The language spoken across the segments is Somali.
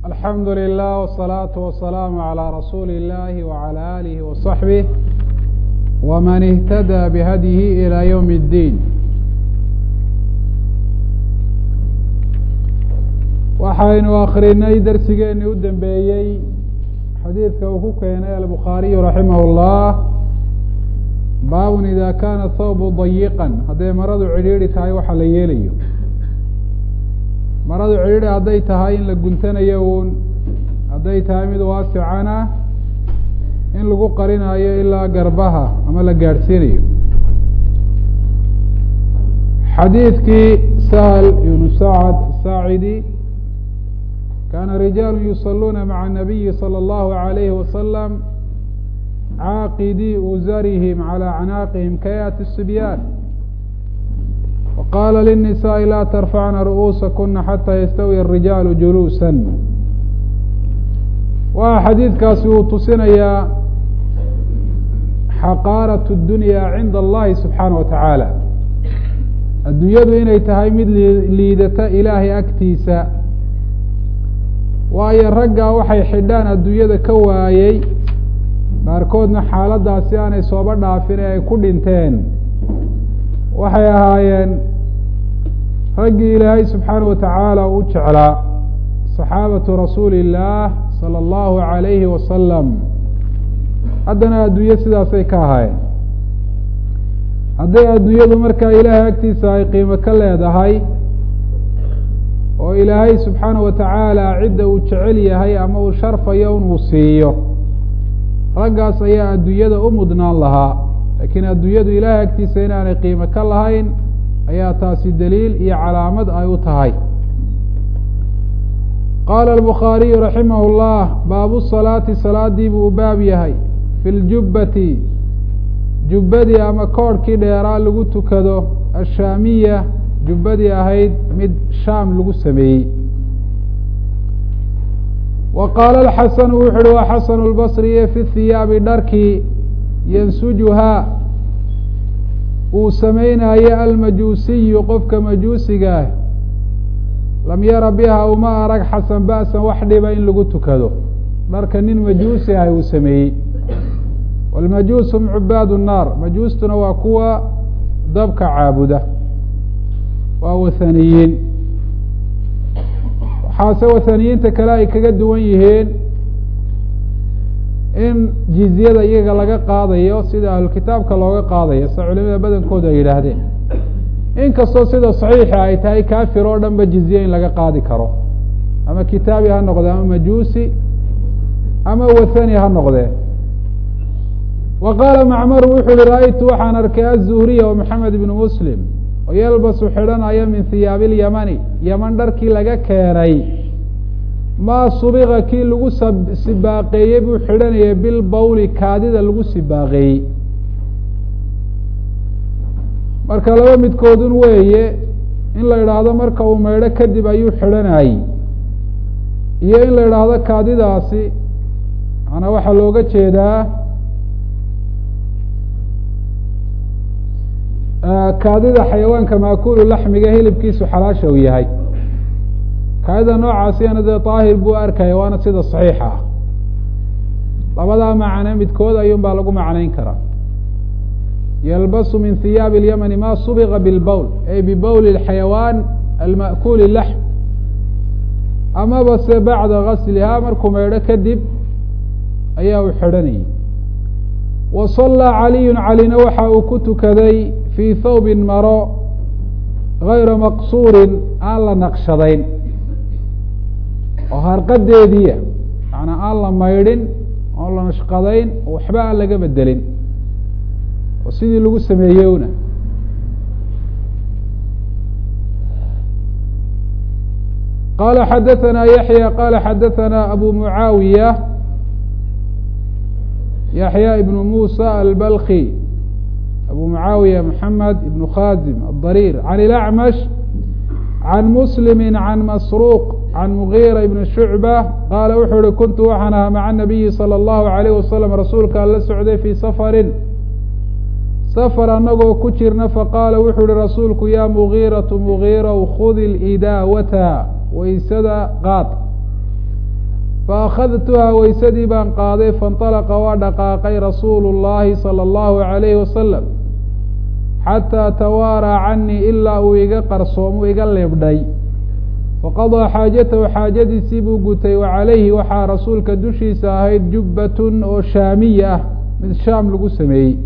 alxamdu lilah wالsalaaةu wasalaamu عalى rasuuli اllahi wعalى alihi waصaxbih wman اhtadى bihadyihi ilى ywm اddiin waxaynu akrinay dersigeeni u dambeeyey xadiidka uu ku keenay albukhaariyu raximah اllah baabun ida kana thawbu dayiqan hadday maradu cidhiidhi tahay waxa la yeelayo maradu cidhiidhi hadday tahay in la guntanayo uun hadday tahay mid waasicana in lagu qarinayo ilaa garbaha ama la gaadhsiinayo xadiidkii sahl ibnu sacad saacidi kana rijaalu yusaluuna maca الnabiyi salى اllahu عalayhi wasalam caaqidii uzarihim calى acnaaqihim kayaati الsibyaan waqaala liلnisaaءi laa tarfacna ru'uusakuna xataa yastawiya الrijaalu juluusa waa xadiidkaasi uu tusinayaa xaqaaraة الdunya cinda allahi subxaanaه wa tacaala adduunyadu inay tahay mid liidata ilaahay agtiisa waayo raggaa waxay xidhaan adduunyada ka waayey qaarkoodna xaaladdaasi aanay sooba dhaafin ee ay ku dhinteen waxay ahaayeen raggii ilaahay subxaanaه wa tacaala u jeclaa saxaabatu rasuuli illaah salى اllahu عalayhi wasalam haddana adduunye sidaasay ka ahaayeen hadday adduunyadu markaa ilaahay agtiisa ay qiimo ka leedahay oo ilaahay subxaanaه wa tacaala cidda uu jecel yahay ama uu sharfayo inuu siiyo raggaas ayaa adduunyada u mudnaan lahaa laakiin adduunyadu ilaahay agtiisa inaanay qiimo ka lahayn ayaa taasi daliil iyo calaamad ay u tahay qaala albukhaariyu raximah اllah baabu salaati salaadii buu u baab yahay fi ljubbati jubbadii ama koorhkii dheeraa lagu tukado ashaamiya jubbadii ahayd mid shaam lagu sameeyey wa qaala alxasanu wuxu uhi waa xasanu lbasriye fi hiyaabi dharkii yansujuhaa uu samaynayo almajuusiyu qofka majuusiga ah lam yara biha uma arag xasan ba'san wax dhiba in lagu tukado dharka nin majuusi ah uu sameeyey wاlmajuus hum cubaad الnaar majuustuna waa kuwa dabka caabuda waa wathaniyiin waxaase wathaniyiinta kale ay kaga duwan yihiin in jizyada iyaga laga qaadayo sida ahlukitaabka looga qaadayo sida culimada badankooda ay yidhaahdeen inkastoo sida saxiixa ay tahay kafir oo dhan ba jizye in laga qaadi karo ama kitaabi ha noqde ama majuusi ama wathani ha noqdee wa qaala macmaru wuxu uhi ra-aytu waxaan arkay azuhriya wa maxamed ibnu muslim oo yalbasu xidhanaya min hiyaabi اlyamani yaman dharkii laga keenay maa subiqa kii lagu sibaaqeeyey buu xidhanayay bilbawli kaadida lagu sibaaqeeyey marka laba midkoodun weeye in la idhaahdo marka uu maydho kadib ayuu xidhanayey iyo in la idhaahdo kaadidaasi maanaa waxaa looga jeedaa kaadida xayawaanka maakulu laxmiga hilibkiisu xalaasha uu yahay kaadida noocaasiyana dee daahir buu arkaya waana sida saxiixa ah labadaa macne midkood ayuun baa lagu macnayn karaa yalbasu min hiyaabi اlyamani ma subiqa bilbowl ay bibowli اxayawaan alma'kuli laxm amaba se bacda gaslihaa markuu maydho kadib ayaa uu xidhanayay wa sallaa caliyu calina waxa uu ku tukaday fii thawbin maro gayra maqsuurin aan la naqshadayn oo harqadeediia macnaa aan la maydhin oon la nashqadayn oo waxba aan laga bedelin oo sidii lagu sameeyewna qala xadaثana yaحya qala xadaثana abu mucaawiya yaحya ibn musa albalki abu mucaawiya mxamed ibn khazim adariir can ilacmash can muslimi can masruuq can mugiira ibn shucba qaala wuxuu uhi kuntu waxaan ahaa maca nabiyi salى اllahu عalayh wasalam rasuulka ala socday fii safarin safar annagoo ku jirna faqaala wuxuu uhi rasuulku ya mugiiratu mugiirow khudi lidaawata waysada qaad faأkhadtuhaa weysadii baan qaaday faاnطalaqa waa dhaqaaqay rasuulu الlahi salى الlahu عalayhi wasalam xataa tawaaraa canii ilaa uu iga qarsoomu iga leebdhay faqadaa xaajatahu xaajadiisii buu gutay wa calayhi waxaa rasuulka dushiisa ahayd jubbatun oo shaamiya ah mid shaam lagu sameeyey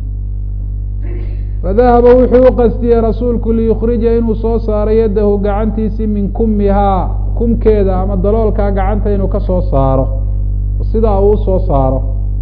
fadahaba wuxuu u qastiyey rasuulku liyukhrija inuu soo saaro yaddahu gacantiisii min kumihaa kumkeeda ama daloolkaa gacanta inuu ka soo saaro sidaa uu usoo saaro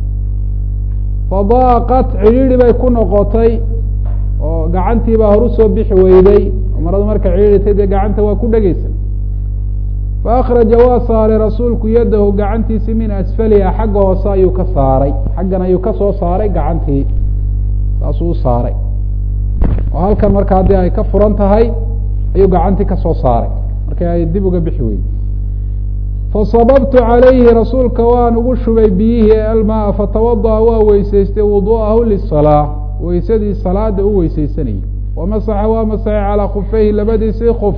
fadaaqat cidhiidhi bay ku noqotay oo gacantii baa hor usoo bixi weyday maradu marka cidhiidhitay dee gacanta waa ku dhegeysa faakhraja waa saaray rasuulku yadahu gacantiisii min asfaliha xagga hoose ayuu ka saaray xaggan ayuu ka soo saaray gacantii saasuu u saaray oo halkan marka haddii ay ka furan tahay ayuu gacantii ka soo saaray markii ay dib uga bixi weyday fasababtu calayhi rasuulka waan ugu shubay biyihii almaa fatawada'a waa weysaystay wudu'ahu lisalaa weysadii salaada u weysaysanayay wamasaxa waa masaxay calaa khufeyhi labadiisii kuf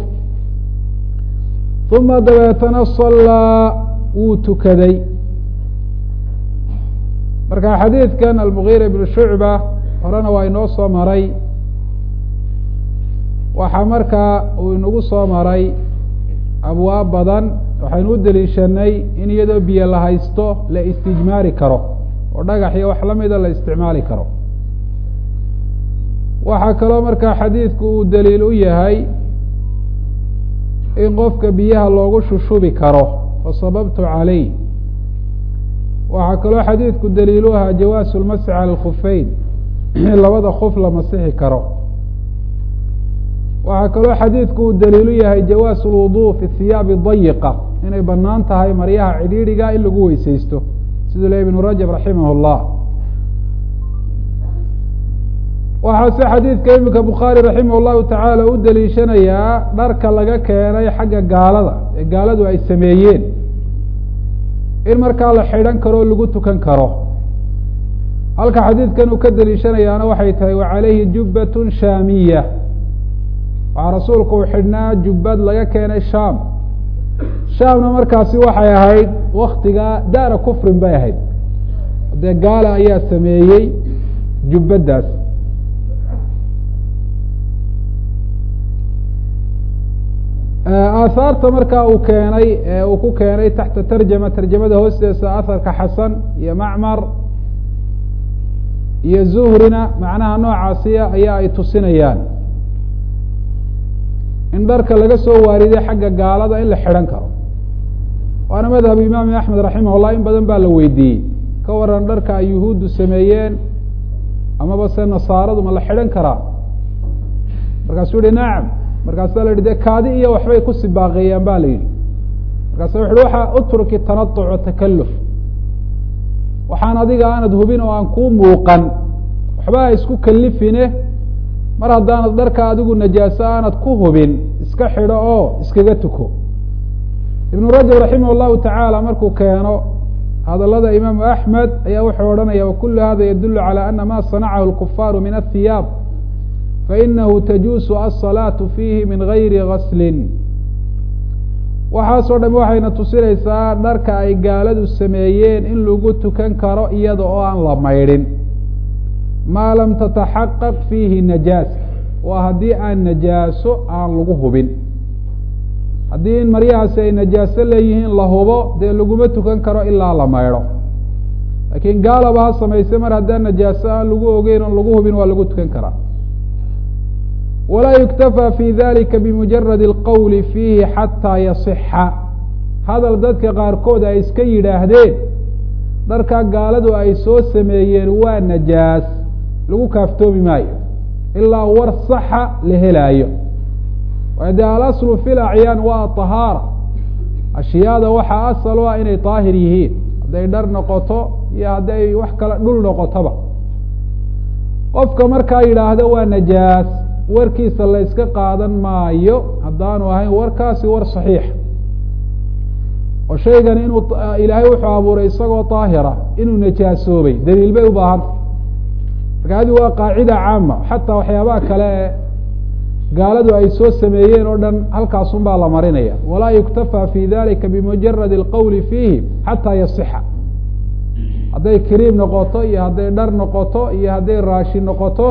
uma dabeetana sallaa wuu tukaday marka xadiidkan almugiira ibnu shucba horena waa inoo soo maray waxaa markaa uu inagu soo maray abwaab badan waxaynu u deliishanay in iyadoo biyo la haysto la istijmaari karo oo dhagax iyo wax lamida la isticmaali karo waxaa kaloo markaa xadiidku uu daliil u yahay in qofka biyaha loogu shushubi karo fasababtu calayh waxaa kaloo xadiidku daliil u ahaa jawaasu lmasxi cala alkhufeyn in labada kuf la masixi karo waxaa kaloo xadiidku uu daliil u yahay jawaasu lwudu fi hiyaabi dayiqa inay banaan tahay maryaha cidhiidhiga in lagu weyseysto siduu le ibnu rajab raximah اllah waxaase xadiidka iminka bukhaari raximah llahu tacaala u deliishanayaa dharka laga keenay xagga gaalada ee gaaladu ay sameeyeen in markaa la xidhan karo o lagu tukan karo halka xadiidkan uu ka deliishanayaana waxay tahay wa calayhi jubbatun shaamiya waxaa rasuulku uu xidhnaa jubbad laga keenay shaam shaamna markaasi waxay ahayd waktiga daara kufrin bay ahayd dee gaala ayaa sameeyey jubbaddaas aahaarta markaa uu keenay ee uu ku keenay taxta tarjama tarjamada hoosteesa aharka xasan iyo macmar iyo zuhrina macnaha noocaasiya ayaa ay tusinayaan in dharka laga soo waariday xagga gaalada in la xidhan karo waana madhab imaam axmed raximah llah in badan baa la weydiiyey ka waran dharka ay yuhuuddu sameeyeen amaba se nasaaradu ma la xidhan karaa markaasuu yihi nacam markaasaa la yihi de kaadi iyo waxbay ku sibaaqeeyaan ba la yidhi markaasa wuxu uhi waxaa utruki tanatuc o takaluf waxaan adiga aanad hubin oo aan kuu muuqan waxba ha isku kalifine mar haddaanad dharka adigu najaaso aanad ku hubin iska xidho oo iskaga tuko ibnu rajab raximah llahu tacaala markuu keeno hadalada imaamu axmed ayaa wuxuu odhanaya wakulu hada yadulu calى ana ma sanacahu lkufaaru min ahiyaab fainahu tajuusu asalaatu fiihi min gayri gaslin waxaasoo dham waxayna tusinaysaa dharka ay gaaladu sameeyeen in lagu tukan karo iyada oo aan la maydhin maa lam tataxaqaq fiihi najaasa waa haddii aan najaaso aan lagu hubin haddii in maryahaasi ay najaaso leeyihiin la hubo dee laguma tukan karo ilaa la maydho laakiin gaalaba ha samayse mar haddaan najaaso aan lagu ogeyn oon lagu hubin waa lagu tukan karaa walaa yuktafaa fi dalika bimujaradi alqowli fiihi xataa yasixa hadal dadka qaarkood ay iska yidhaahdeen dharkaa gaaladu ay soo sameeyeen waa najaas lagu kaaftoomi maayo ilaa war saxa la helaayo waayo dee alaslu fi lacyaan waa tahaara ashyaada waxaa asal u ah inay daahir yihiin hadday dhar noqoto iyo hadday wax kale dhul noqotoba qofka markaa yidhaahdo waa najaas warkiisa la yska qaadan maayo haddaanu ahayn warkaasi war saxiix oo shaygan inuu ilaahay wuxuu abuuray isagoo daahira inuu najaasoobay daliil bay u baahanta marka adi waa qaacida caama xataa waxyaabaha kale ee gaaladu ay soo sameeyeen oo dhan halkaasun baa la marinaya walaa yuktafى fi dalika bimujarad اlqowli fiihi xataa yasixa hadday kariim noqoto iyo hadday dhar noqoto iyo hadday raashin noqoto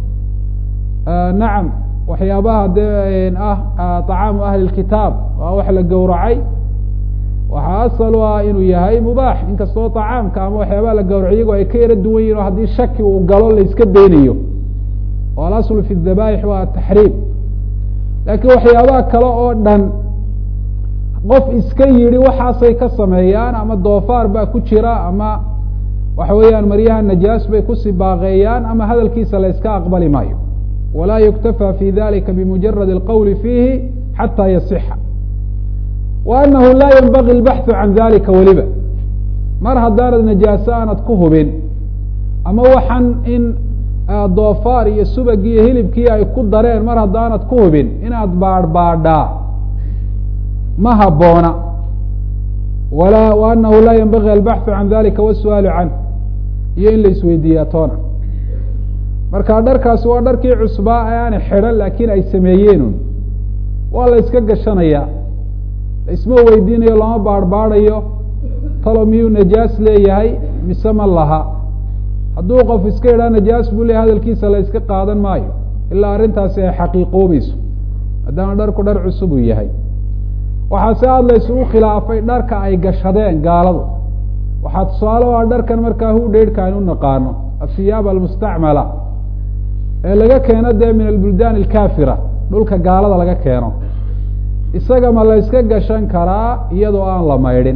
nacam waxyaabaha dee ah طacaamu ahli اkitaab waa wax la gowracay waxaa asal u ah inuu yahay mubaax inkastoo طacaamka ama waxyaabaha la gowrac iyagoo ay ka yaro duwan yihin o haddii shaki uu galo la iska daynayo oo alasl fi الdabaaix waa taxriim laakiin waxyaabaha kale oo dhan qof iska yidhi waxaasay ka sameeyaan ama doofaar baa ku jira ama waxa weeyaan maryaha najaas bay kusii baaqeeyaan ama hadalkiisa la iska aqbali maayo walaa yuktafى fi dalika bimujarad اlqowli fiihi xataa yasixa wa anahu laa yanbagi اlbaxثu can dalika weliba mar haddaanad najaaso aanad ku hubin ama waxan in doofaar iyo subag iyo hilibkii ay ku dareen mar haddaanad ku hubin inaad baadhbaadhaa ma haboona wala wa anahu laa yanbagi albaxثu can dalika wasu'aalu canh iyo in la isweydiiyaa toona marka dharkaasi waa dharkii cusbaa ee aanay xidhan laakiin ay sameeyeenun waa la iska gashanayaa laisma weydiinayo lama baadhbaadhayo talo miyuu najaas leeyahay mise ma laha hadduu qof iska idhaa najaas buu leeyahy hadalkiisa la iska qaadan maayo ilaa arrintaasi ay xaqiiqoobayso maadaama dharku dhar cusub uu yahay waxaa si aada la isugu khilaafay dharka ay gashadeen gaaladu waxaa tusaale o ah dharkan markaa hu dheydhka aynu naqaano asiyaab almustacmala ee laga keeno dee min albuldaan alkaafira dhulka gaalada laga keeno isaga ma la yska gashan karaa iyadoo aan la maydhin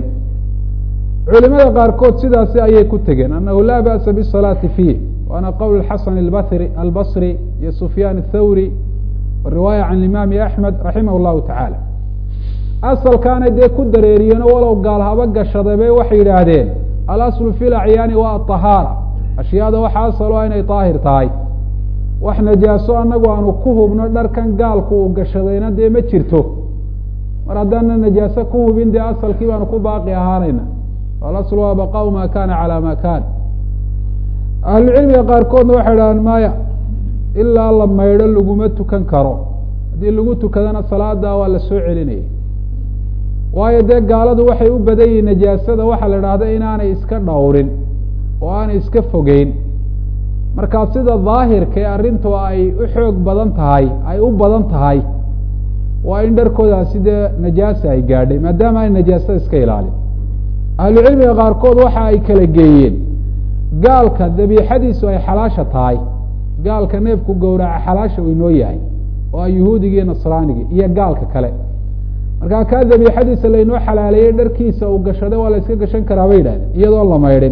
culimada qaarkood sidaasi ayay ku tegeen anahu laa ba'sa bisalaati fiih waana qowl xasan abasri albasri iyo sufyaan athawri riwaaya can imaami axmed raximah llahu tacaala asalkaanay dee ku dareeriyeeno walow gaal haba gashadabe waxay yidhaahdeen alaslu fi lacyaani waa aطahaara ashyaada waxa asal o inay daahir tahay wax najaaso anagu aanu ku hubno dharkan gaalku uu gashadayna dee ma jirto mar haddaana najaaso ku hubin dee asalkii baanu ku baaqi ahaanayna alasl waa baqaau ma kana calى ma kan ahlucilmiga qaarkoodna waxay idhahdeen maya ilaa la maydho laguma tukan karo haddii lagu tukadana salaada waa la soo celinaya waayo dee gaaladu waxay u badan yihiin najaasada waxaa la idhahda inaanay iska dhowrin oo aanay iska fogeyn markaa sida daahirka ee arrintu ay u xoog badan tahay ay u badan tahay waa in dharkoodaasi dee najaasa ay gaadhay maadaama ay najaasada iska ilaalin ahlucilmiga qaarkood waxa ay kala geeyeen gaalka dabiixadiisu ay xalaasha tahay gaalka neefku gowraca xalaasha uu inoo yahay oo a yuhuudigii nasraanigii iyo gaalka kale markaa kaa dabiixadiisa laynoo xalaaleeyey dharkiisa uu gashaday waa la yska gashan karaa bay yidhahdeen iyadoon la maydhin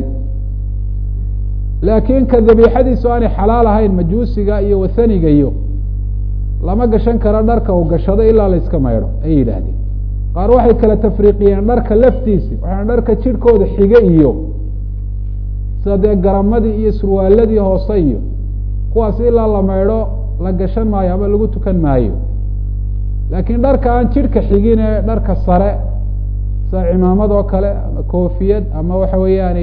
laakiin ka dabiixadiisu aanay xalaal ahayn majuusiga iyo wathaniga iyo lama gashan karo dharka uu gashaday ilaa la yska maydho ayay yidhaahdeen qaar waxay kala tafriiqiyeen dharka laftiisi waxaana dharka jidhkooda xige iyo sida dee garamadii iyo surwaaladii hoose iyo kuwaas ilaa la maydho la gashan maayo ama lagu tukan maayo laakiin dharka aan jidhka xigin ee dharka sare sida cimaamad oo kale ama koofiyad ama waxa weeyaan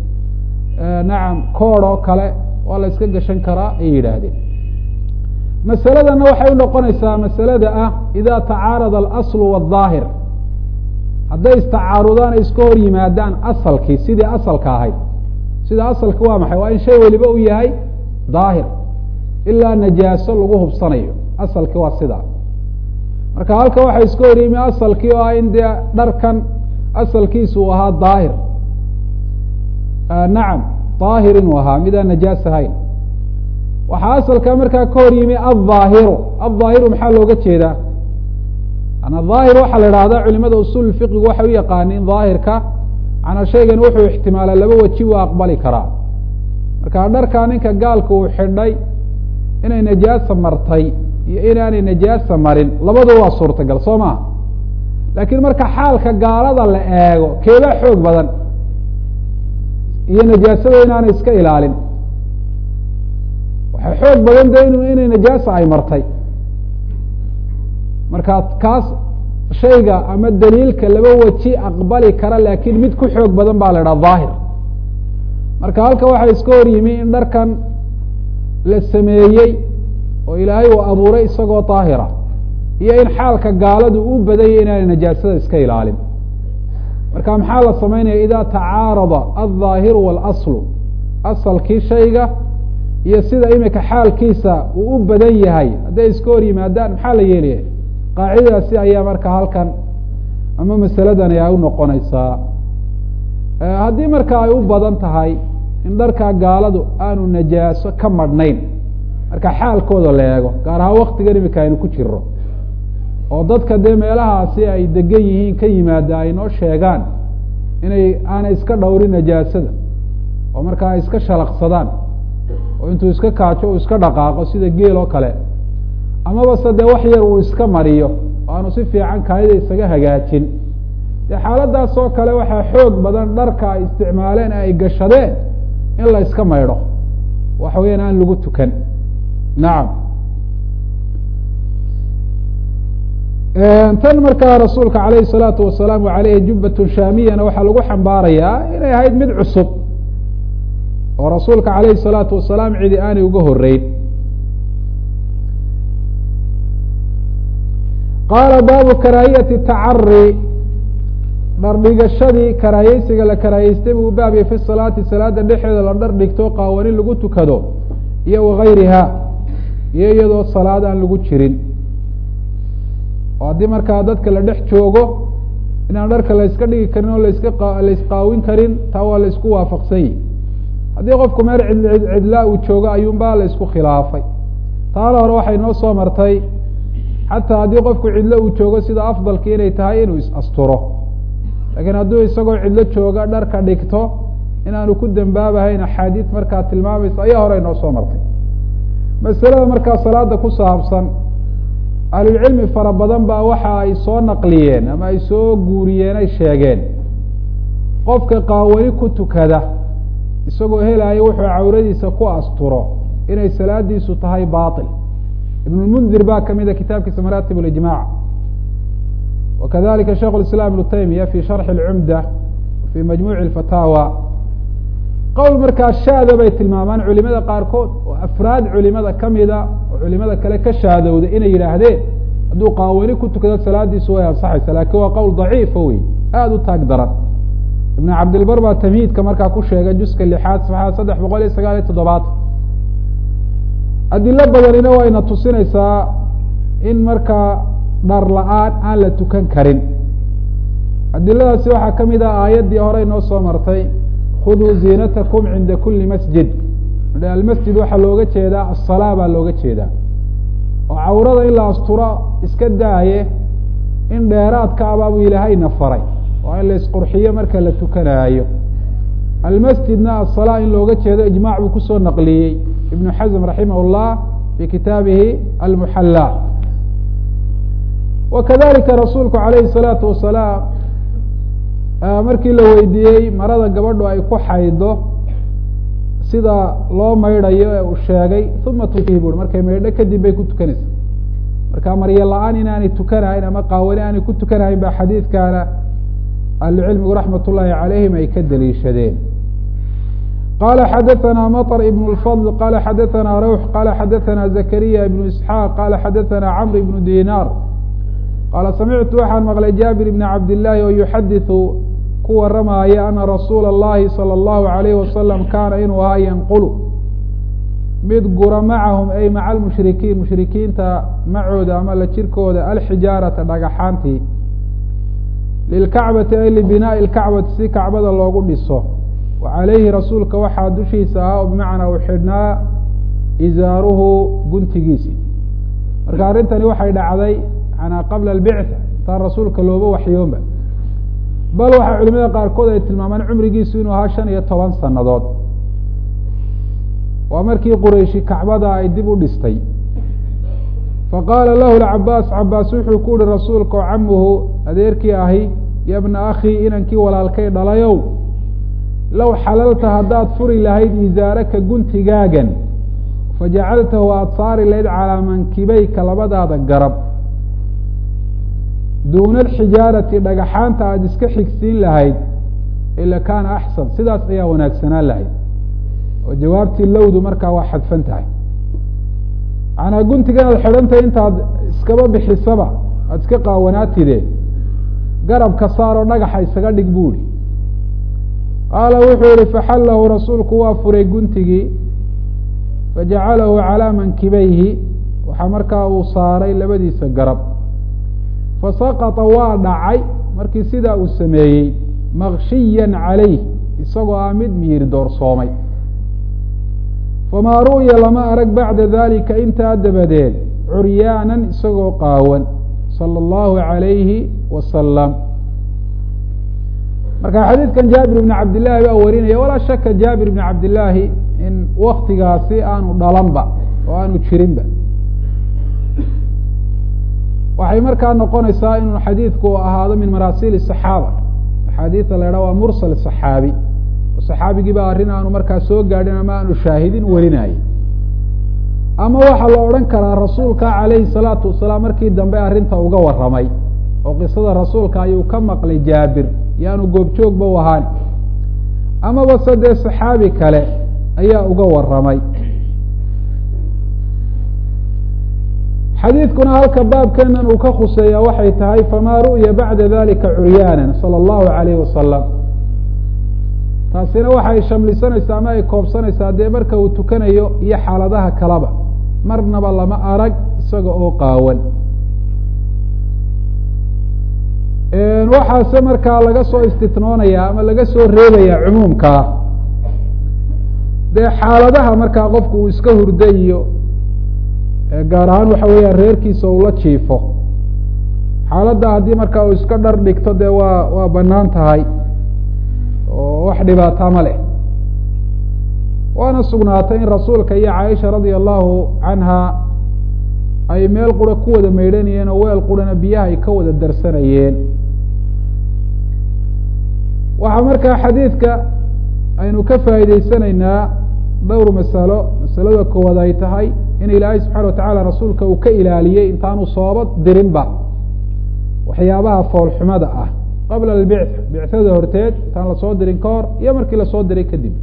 nacam kood oo kale waa la iska gashan karaa ayay yidhaahdeen masaladana waxay unoqonaysaa masalada ah ida tacaarada alaslu wadaahir hadday istacaarudaan ay iska hor yimaadaan asalkii sidii asalka ahayd sida asalka waa maxay waa in shay weliba u yahay daahir ilaa najaaso lagu hubsanayo asalkii waa sidaa marka halka waxay iska hor yimi asalkii oo ah in dee dharkan asalkiisu uu ahaa daahir nacam daahir inuu ahaa midaan najaas ahayn waxaa asalka markaa ka hor yimi aلظaahiru aلظaahiru maxaa looga jeedaa ana ظaahir waxaa la ihahda culimada usul fiqigu waxay u yaqaaniin ظaahirka manaa shaygan wuxuu ixtimaalaa laba weji u aqbali karaa marka dharkaa ninka gaalka uu xidhay inay najaasa martay iyo inaanay najaasa marin labadu waa suurtagal soo maha laakiin marka xaalka gaalada la eego keebaa xoog badan iyo najaasada inaanay iska ilaalin waxay xoog badan de in inay najaasa ay martay marka kaas shayga ama daliilka laba weji aqbali kara laakiin mid ku xoog badan baa la idhaha daahir marka halka waxaa iska hor yimi in dharkan la sameeyey oo ilaahay uu abuuray isagoo daahira iyo in xaalka gaaladu u badanya inaanay najaasada iska ilaalin marka maxaa la samaynaya idaa tacaarada aldaahiru waalaslu asalkii shayga iyo sida imika xaalkiisa uu u badan yahay hadday iska hor yimaadaan maxaa la yeelaya qaacidadaasi ayaa marka halkan ama masaladani ay u noqonaysaa haddii marka ay u badan tahay in dharkaa gaaladu aanu najaaso ka madhnayn marka xaalkooda la eego gaar ahaan waktigan imika aynu ku jiro oo dadka dee meelahaasi ay degan yihiin ka yimaada ay noo sheegaan inay aanay iska dhowrin najaasada oo markaa ay iska shalaqsadaan oo intuu iska kaajo uu iska dhaqaaqo sida geel oo kale amaba se dee wax yar uu iska mariyo oo aanu si fiican kaayada isaga hagaajin dee xaaladaas oo kale waxaa xoog badan dharka ay isticmaaleen ee ay gashadeen in la iska maydho waxa weyaan aan lagu tukan nacam tan markaa rasuulka alayhi الsalaatu wasalaam aleyhi jubbatun shaamiyana waxaa lagu xambaarayaa inay ahayd mid cusub oo rasuulka alayhi الsalaatu wasalaam cidi aanay uga horeyn qaala baabu karaahiyati tacari dhardhigashadii karaahiyeysiga la karaahiyeystay buu baabya fi salaati salaada dhexeeda la dhar dhigto qaawani lagu tukado iyo wagayriha iyo iyadoo salaad aan lagu jirin oo haddii markaa dadka la dhex joogo inaan dharka la yska dhigi karin oo laska la isqaawin karin taa waa la isku waafaqsan yihi haddii qofku meel cid cidlaa uu joogo ayuunbaa la isku khilaafay taala hore waxay noo soo martay xataa haddii qofku cidlo uu joogo sida afdalki inay tahay inuu is-asturo laakiin hadduu isagoo cidlo jooga dharka dhigto inaanu ku dembaabahayn axaadiis markaa tilmaamaysa ayaa hore noo soo martay masalada markaa salaada ku saabsan ahlulcilmi fara badan baa waxa ay soo naqliyeen ama ay soo guuriyeen ay sheegeen qofka qaawani ku tukada isagoo helaayo wuxuu cawradiisa ku asturo inay salaadiisu tahay bail ibnulmundir baa kamida kitaabkiisa maraatib اlijmac wakadalika sheikh اislam ibnu taymiya fi sharxi اlcumda fi majmuuci اfataawa qowl markaa shaada bay tilmaamaan culimada qaarkood oo afraad culimada kamida oo culimada kale ka shaadowda inay yidhaahdeen hadduu qaawani ku tukado salaadiisu way ansaxaysa lakin waa qowl daciifa wey aada u taag daran ibn cabdilbar baa tamhiidka markaa ku sheegay juska lixaad saxaa saddex boqol iyo sagaal iyo toddobaatan adilo badanina wayna tusinaysaa in markaa dhar la-aan aan la tukan karin adiladaasi waxaa kamid ah aayaddii horey noo soo martay khuduu ziinatakum cinda kuli masjid almasjid waxaa looga jeedaa asalaa baa looga jeedaa oo cawrada in la asturo iska daaye in dheeraadka abaabu ilaahayna faray oo in la isqurxiyo marka la tukanaayo almasjidna asalaa in looga jeedo ijmac buu kusoo naqliyey ibnu xasm raximah اllah fi kitaabihi almuxalla wakadalika rasuulku alayhi الsalaatu wasalaam markii la weydiiyey marada gabadhu ay ku xaydo sida loo maydhayo ee uu sheegay uma tukihi bui markay maydho kadib bay ku tukanaysa marka maryo la-aan inaanay tukanahayn ama qaawani aanay ku tukanahayn ba xadiidkaana ahlucilmigu raxmat ullaahi calayhim ay ka daliishadeen qala xadaثna mطr ibn اlfضl qala xadaثna rawx qala xadaثna zakariya ibn isxaaq qala xadaثna cmr ibn dinar qaala samictu waxaan maqlay jaabir ibn cabdillaahi oo yuxadiثu ku waramaaya ana rasuula اllahi salى اllahu alayh wasalam kaana inuu ahaa yanqulu mid gura macahum ay maca almushrikiin mushrikiinta macooda ama la jirkooda alxijaarata dhagaxaantii lilkacbati ay libinaaءi اlkacbati si kacbada loogu dhiso wa calayhi rasuulka waxaa dushiisa ahaa oo bimacnaa uu xidhnaa izaaruhu guntigiisii marka arrintani waxay dhacday manaa qabla albictha intaan rasuulka looba waxyoonba bal waxaa culimada qaarkood ay tilmaamaan cumrigiisu inuu ahaa shan iyo toban sanadood waa markii qurayshi kacbada ay dib u dhistay faqaala lahu lcabaas cabaas wuxuu ku uhi rasuulka oo camuhu adeerkii ahi ya bna akhii inankii walaalkay dhalayow low xalalta haddaad furi lahayd izaaraka guntigaagan fajacaltahu aada saari lahayd calaa mankibayka labadaada garab duuna alxijaarati dhagaxaanta aada iska xigsiin lahayd ila kaana axsan sidaas ayaa wanaagsanaan lahayd oo jawaabtii lowdu markaa waa xadfan tahay manaa guntiga inaad xidhantahay intaad iskaba bixisaba aada iska qaawanaatide garabka saaroo dhagaxa isaga dhig buuhi qaala wuxuu yihi faxallahu rasuulku waa furay guntigii fajacalahu calaa mankibayhi waxaa markaa uu saaray labadiisa garab fasaqata waa dhacay markii sidaa uu sameeyey makshiya calayh isagoo ah mid miyir doorsoomay famaa ru'ya lama arag bacda dalika intaa dabadeed curyaanan isagoo qaawan sala allahu calayhi wasalam marka xadiidkan jaabir ibni cabdillaahi baa warinaya walaa shaka jaabir ibni cabdillaahi in waktigaasi aanu dhalanba oo aanu jirinba waxay markaa noqonaysaa inuu xadiidku ahaado min maraasiil saxaaba axaadiida la idhaha waa mursal saxaabi oo saxaabigii ba arrin aanu markaa soo gaadhin ama aanu shaahidin warinayay ama waxaa la odhan karaa rasuulka calayhi salaatu wasalaam markii dambe arrinta uga warramay oo qisada rasuulka ayuu ka maqlay jaabir yaanu goobjoogba u ahaan amaba se dee saxaabi kale ayaa uga warramay xadiidkuna halka baabkeenan uu ka khuseeya waxay tahay famaa ru'ya bacda dalika curyaanan sala allahu alayhi wasalam taasina waxay shamlisanaysaa ama ay koobsanaysaa dee marka uu tukanayo iyo xaaladaha kaleba marnaba lama arag isaga oo qaawan waxaase markaa laga soo istitnoonaya ama laga soo reebaya cumuumkaa dee xaaladaha markaa qofku uu iska hurda iyo gaar ahaan waxa weeyaan reerkiisa uu la jiifo xaaladda haddii markaa uu iska dhar dhigto dee waa waa banaan tahay oo wax dhibaata ma leh waana sugnaatay in rasuulka iyo caaisha radia allahu canha ay meel qura ku wada maydhanayeen oo weel qurana biyaha ay ka wada darsanayeen waxaa markaa xadiidka aynu ka faa'iideysanaynaa dhowr masalo masalada koowaad ay tahay in ilaahay subxana watacala rasuulka uu ka ilaaliyey intaanu sooba dirinba waxyaabaha foolxumada ah qabla albictha bictada horteed intaan lasoo dirin ka hor iyo markii lasoo diray kadib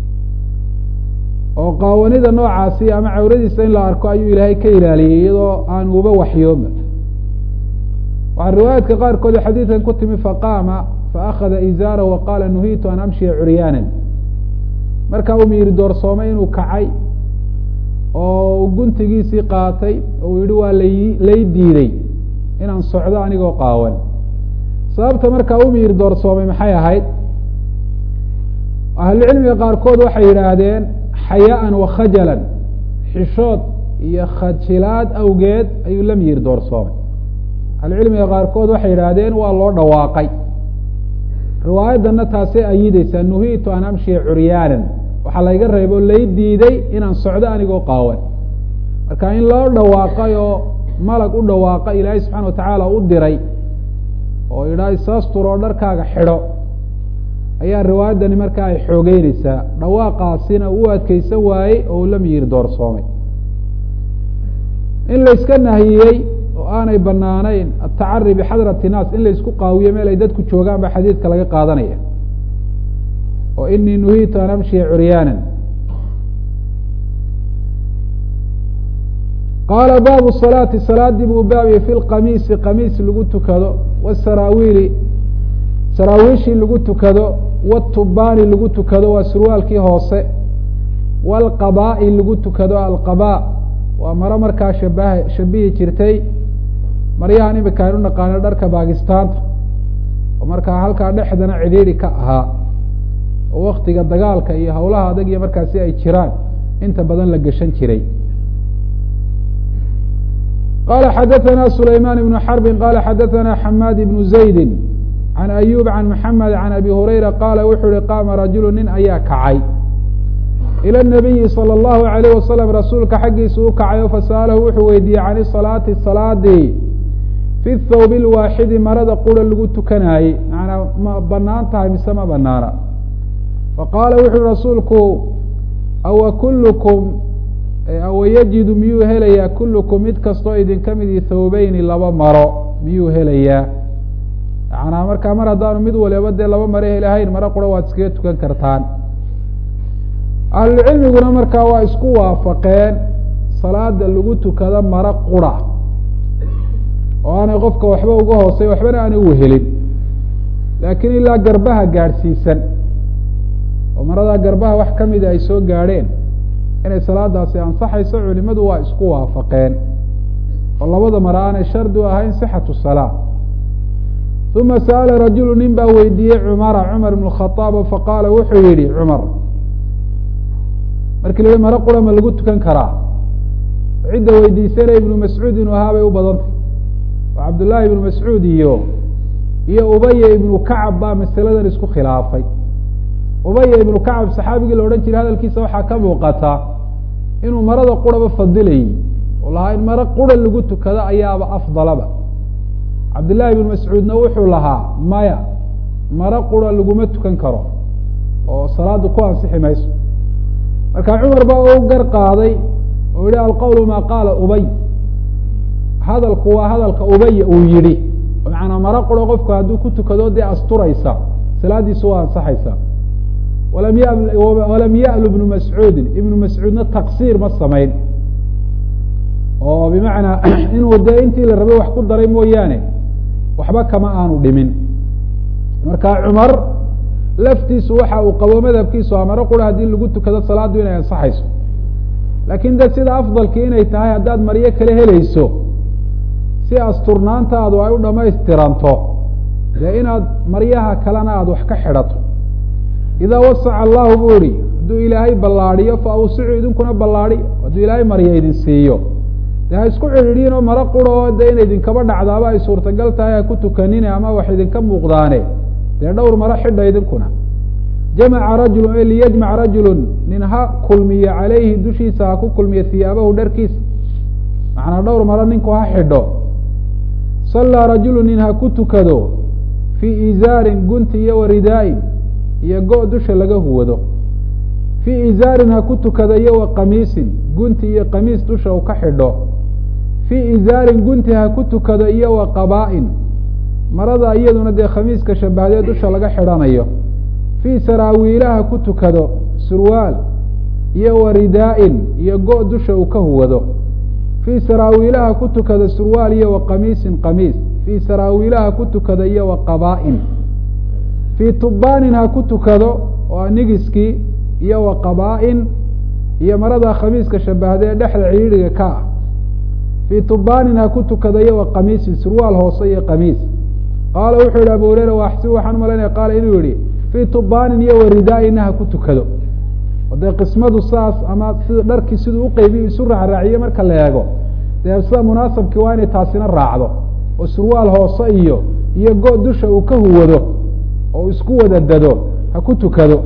oo qaawanida noocaasi ama cawradiisa in la arko ayuu ilaahay ka ilaaliyey iyadoo aan uba waxyooma waxaa riwaayaadka qaarkood xadiidkan ku timi faqaama faakada izaarahu waqaala nuhiitu an amshiya curyaanan markaa uu miyiri doorsoomay inuu kacay oo guntigiisii qaatay oo uu yihi waa lai lay diiday inaan socdo anigoo qaawan sababta markaa u miyir doorsoomay maxay ahayd ahlucilmiga qaarkood waxay yidhaahdeen xayaaan wa khajalan xishood iyo khajilaad awgeed ayuu la miyir doorsoomay ahlucilmiga qaarkood waxay yidhaahdeen waa loo dhawaaqay riwaayaddanna taasay ayideysaa nuhiitu an amshiya curyaanan waxaa layga reebo lay diiday inaan socdo anigoo qaawan marka in loo dhawaaqay oo malag u dhawaaqa ilaahay subxana watacaala u diray oo yidhaha isaastur oo dharkaaga xidho ayaa riwaayaddani markaa ay xoogeyneysaa dhawaaqaasina uu adkeysan waayey oo uu la miyir doorsoomay in layska nahiyey oo aanay banaanayn atacari bixadrati naas in laysku qaawiyo meel ay dadku joogaan baa xadiidka laga qaadanaya oo inii nuhiitu an amshiya curyaanan qaala baabu salaati salaadii buu baabiyey fi lqamiisi qamiis lagu tukado wasaraawiili saraawiishii lagu tukado watubaani lagu tukado waa surwaalkii hoose waalqabaa'i lagu tukado alqabaa waa maro markaa shabaha shabihi jirtay maryahan imika aynu naqaano dharka baakistaanta oo markaa halkaa dhexdana cidhiiri ka ahaa oo waktiga dagaalka iyo howlaha adag iyo markaasi ay jiraan inta badan la geshan jiray qala xadaثna sulayman ibnu xarbi qala xadaثna xamaad ibnu zaydi can ayub can maxamed can abi hurayra qaala wuxuu yihi qaama rajulu nin ayaa kacay ilى الnabiyi salى اllahu alayh wasalam rasuulka xaggiisa u kacayo fasa'alahu wuxuu weydiiyey can salaati salaadii fi thawbi lwaaxidi marada qura lagu tukanaayey manaa ma banaan tahay mise ma banaana faqaala wuxu uhi rasuulku awa kullukum awa yajidu miyuu helayaa kullukum mid kastoo idinka midi thawbeyni laba maro miyuu helayaa yanaa markaa mar haddaanu mid waliba dee laba maro helahayn maro qura waad iskaga tukan kartaan ahlucilmiguna markaa waa isku waafaqeen salaada lagu tukado maro qura oo aanay qofka waxba uga hoosay waxbana aanay uhelin laakiin ilaa garbaha gaadhsiisan oo maradaa garbaha wax kamida ay soo gaadheen inay salaadaasi ansaxayso culimadu waa isku waafaqeen oo labada mare aanay shardi u ahayn sixatu salaa uma sa'ala rajulu nin baa weydiiyey cumara cumar ibn khaaab faqaala wuxuu yihi cumar markii la yihi maro qura ma lagu tukan karaa cidda weydiisana ibnu mascuud inuu ahaa bay u badantay oo cabdullaahi ibnu mascuud iyo iyo ubaya ibnu kacab baa masaladan isku khilaafay ubaya ibnu kacab saxaabigii la odhan jiray hadalkiisa waxaa ka muuqata inuu marada quraba fadilayey oo lahaa in maro qura lagu tukado ayaaba afdalaba cabdillahi ibnu mascuudna wuxuu lahaa maya maro qura laguma tukan karo oo salaada ku ansixi mayso marka cumar baa u gar qaaday oo yihi alqowlu maa qaala ubay hadalku waa hadalka ubaya uu yihi macanaa maro quro qofku hadduu ku tukado dee asturaysa salaadiisu waa ansaxaysa walam ya walam ya'lu ibnu mascuudin ibnu mascuudna taqsiir ma samayn oo bimacnaa inuu dee intii la rabay wax ku daray mooyaane waxba kama aanu dhimin marka cumar laftiisu waxa uu qabo madhabkiisu a maro qura haddii lagu tukado salaaddu inay ansaxayso laakiin de sida afdalki inay tahay haddaad maryo kale helayso si asturnaantaadu ay u dhamaystiranto dee inaad maryaha kalena aada wax ka xidhato idaa wasaca allahu buu ihi hadduu ilaahay ballaadiyo fa awsicu idinkuna ballaadi hadduu ilaahay maryo idin siiyo de ha isku cidhiidhiin oo maro quro de ina idinkaba dhacdaaba ay suurtagal tahay ha ku tukanine ama wax idinka muuqdaane dee dhowr maro xidha idinkuna jamaca rajulu e liyajmac rajulun nin ha kulmiyo calayhi dushiisa ha ku kulmiyo hiyaabahu dharkiisa macnaa dhowr maro ninku ha xidho sallaa rajulu nin ha ku tukado fii izaarin gunti iyo waridaain iyo go- dusha laga huwado fii izaarin ha ku tukado iyo wa qamiisin gunti iyo qamiis dusha uu ka xidho fii izaarin gunti ha ku tukado iyo wa qabaa-in marada iyaduna dee khamiiska shabahdee dusha laga xidhanayo fii saraawiilaha ku tukado surwaal iyo wa ridaa-in iyo go- dusha uu ka huwado fii saraawiilaha ku tukado surwaal iyo wa qamiisin qamiis fii saraawiilaha ku tukado iyo wa qabaa-in fii tubaanin ha ku tukado oo nigiskii iyo wa qabaa-in iyo marada khamiiska shabahdee dhexda ciidhiga ka ah fii tubaanin ha ku tukado iyo wa qamiisin surwaal hoose iyo qamiis qaala wuxuu yihi abu hureyra waaxsib waxaan umalaynaya qaala inuu yihi fii tubaanin iyo wa ridaa-ina ha ku tukado o dee qismadu saas ama sida dharkii siduu uqeybiy isu raacraaciye marka la eego dee sida munaasabkii waa inay taasina raacdo oo surwaal hoose iyo iyo go- dusha uu ka huwado oo isku wada dado ha ku tukado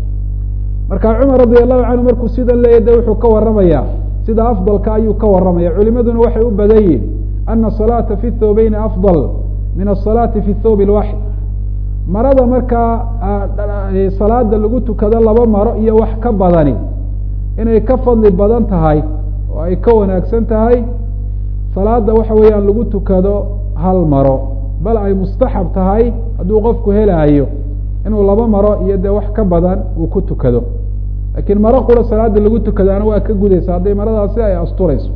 marka cumar radi allahu canhu markuu sidan leeya de wuxuu ka waramayaa sida afdalka ayuu ka waramaya culimaduna waxay u badan yihin ana asalaata fi thawbeyni afdal min asalaati fi thawb lwaxid marada markaa salaada lagu tukado laba maro iyo wax ka badani inay ka fadli badan tahay oo ay ka wanaagsan tahay salaada waxa weeyaan lagu tukado hal maro bal ay mustaxab tahay hadduu qofku helaayo inuu laba maro iyo dee wax ka badan uu ku tukado laakiin maro qura salaada lagu tukadaana waa ka gudaysa hadday maradaasi ay asturayso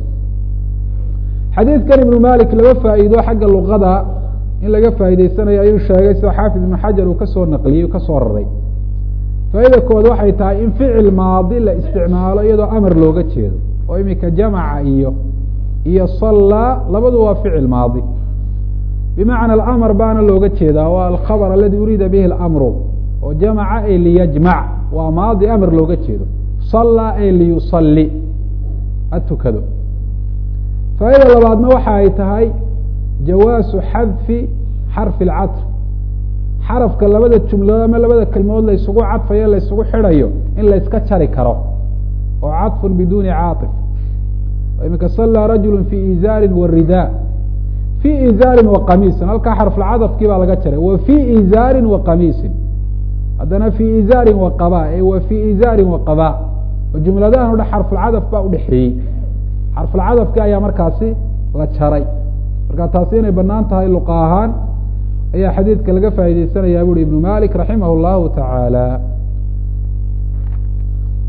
xadiidkan ibnu malik laba faa'iido xagga luqada in laga faa'iideysanayo ayuu sheegay sida xaafid ibnu xajar uu kasoo naqliyey u kasoo raray faa'iida kood waxay tahay in ficil maadi la isticmaalo iyadoo amar looga jeedo oo imika jamaca iyo iyo sallaa labadu waa ficil maadi bimacna alamr baana looga jeedaa waa alkhabr aladi uriida bihi اlamru oo jamaca e liyajmac waa maadi amr looga jeedo sallaa e liyusali ha tukado faa'ida labaadna waxa ay tahay jawaasu xadfi xarfi اlcatr xarafka labada jumladood ama labada kelmadood laysugu cadfayo laysugu xidhayo in layska jari karo oo caطfu biduni caaطif imika sallaa rajulu fi izaarin waridaa fi izaarin wa qamiisin halkaa xarfulcadafkii baa laga jaray wa fi izaarin wa qamiisin haddana fi izaarin wa qaba e wa fi izaarin wa qaba oo jumladahan o dhan xarfulcadaf baa udhexeeyey xarfulcadafkii ayaa markaasi la jaray marka taasi inay banaan tahay luqa ahaan ayaa xadiidka laga faa'ideysanayaa buuhi ibnu malik raximah اllahu taعaalى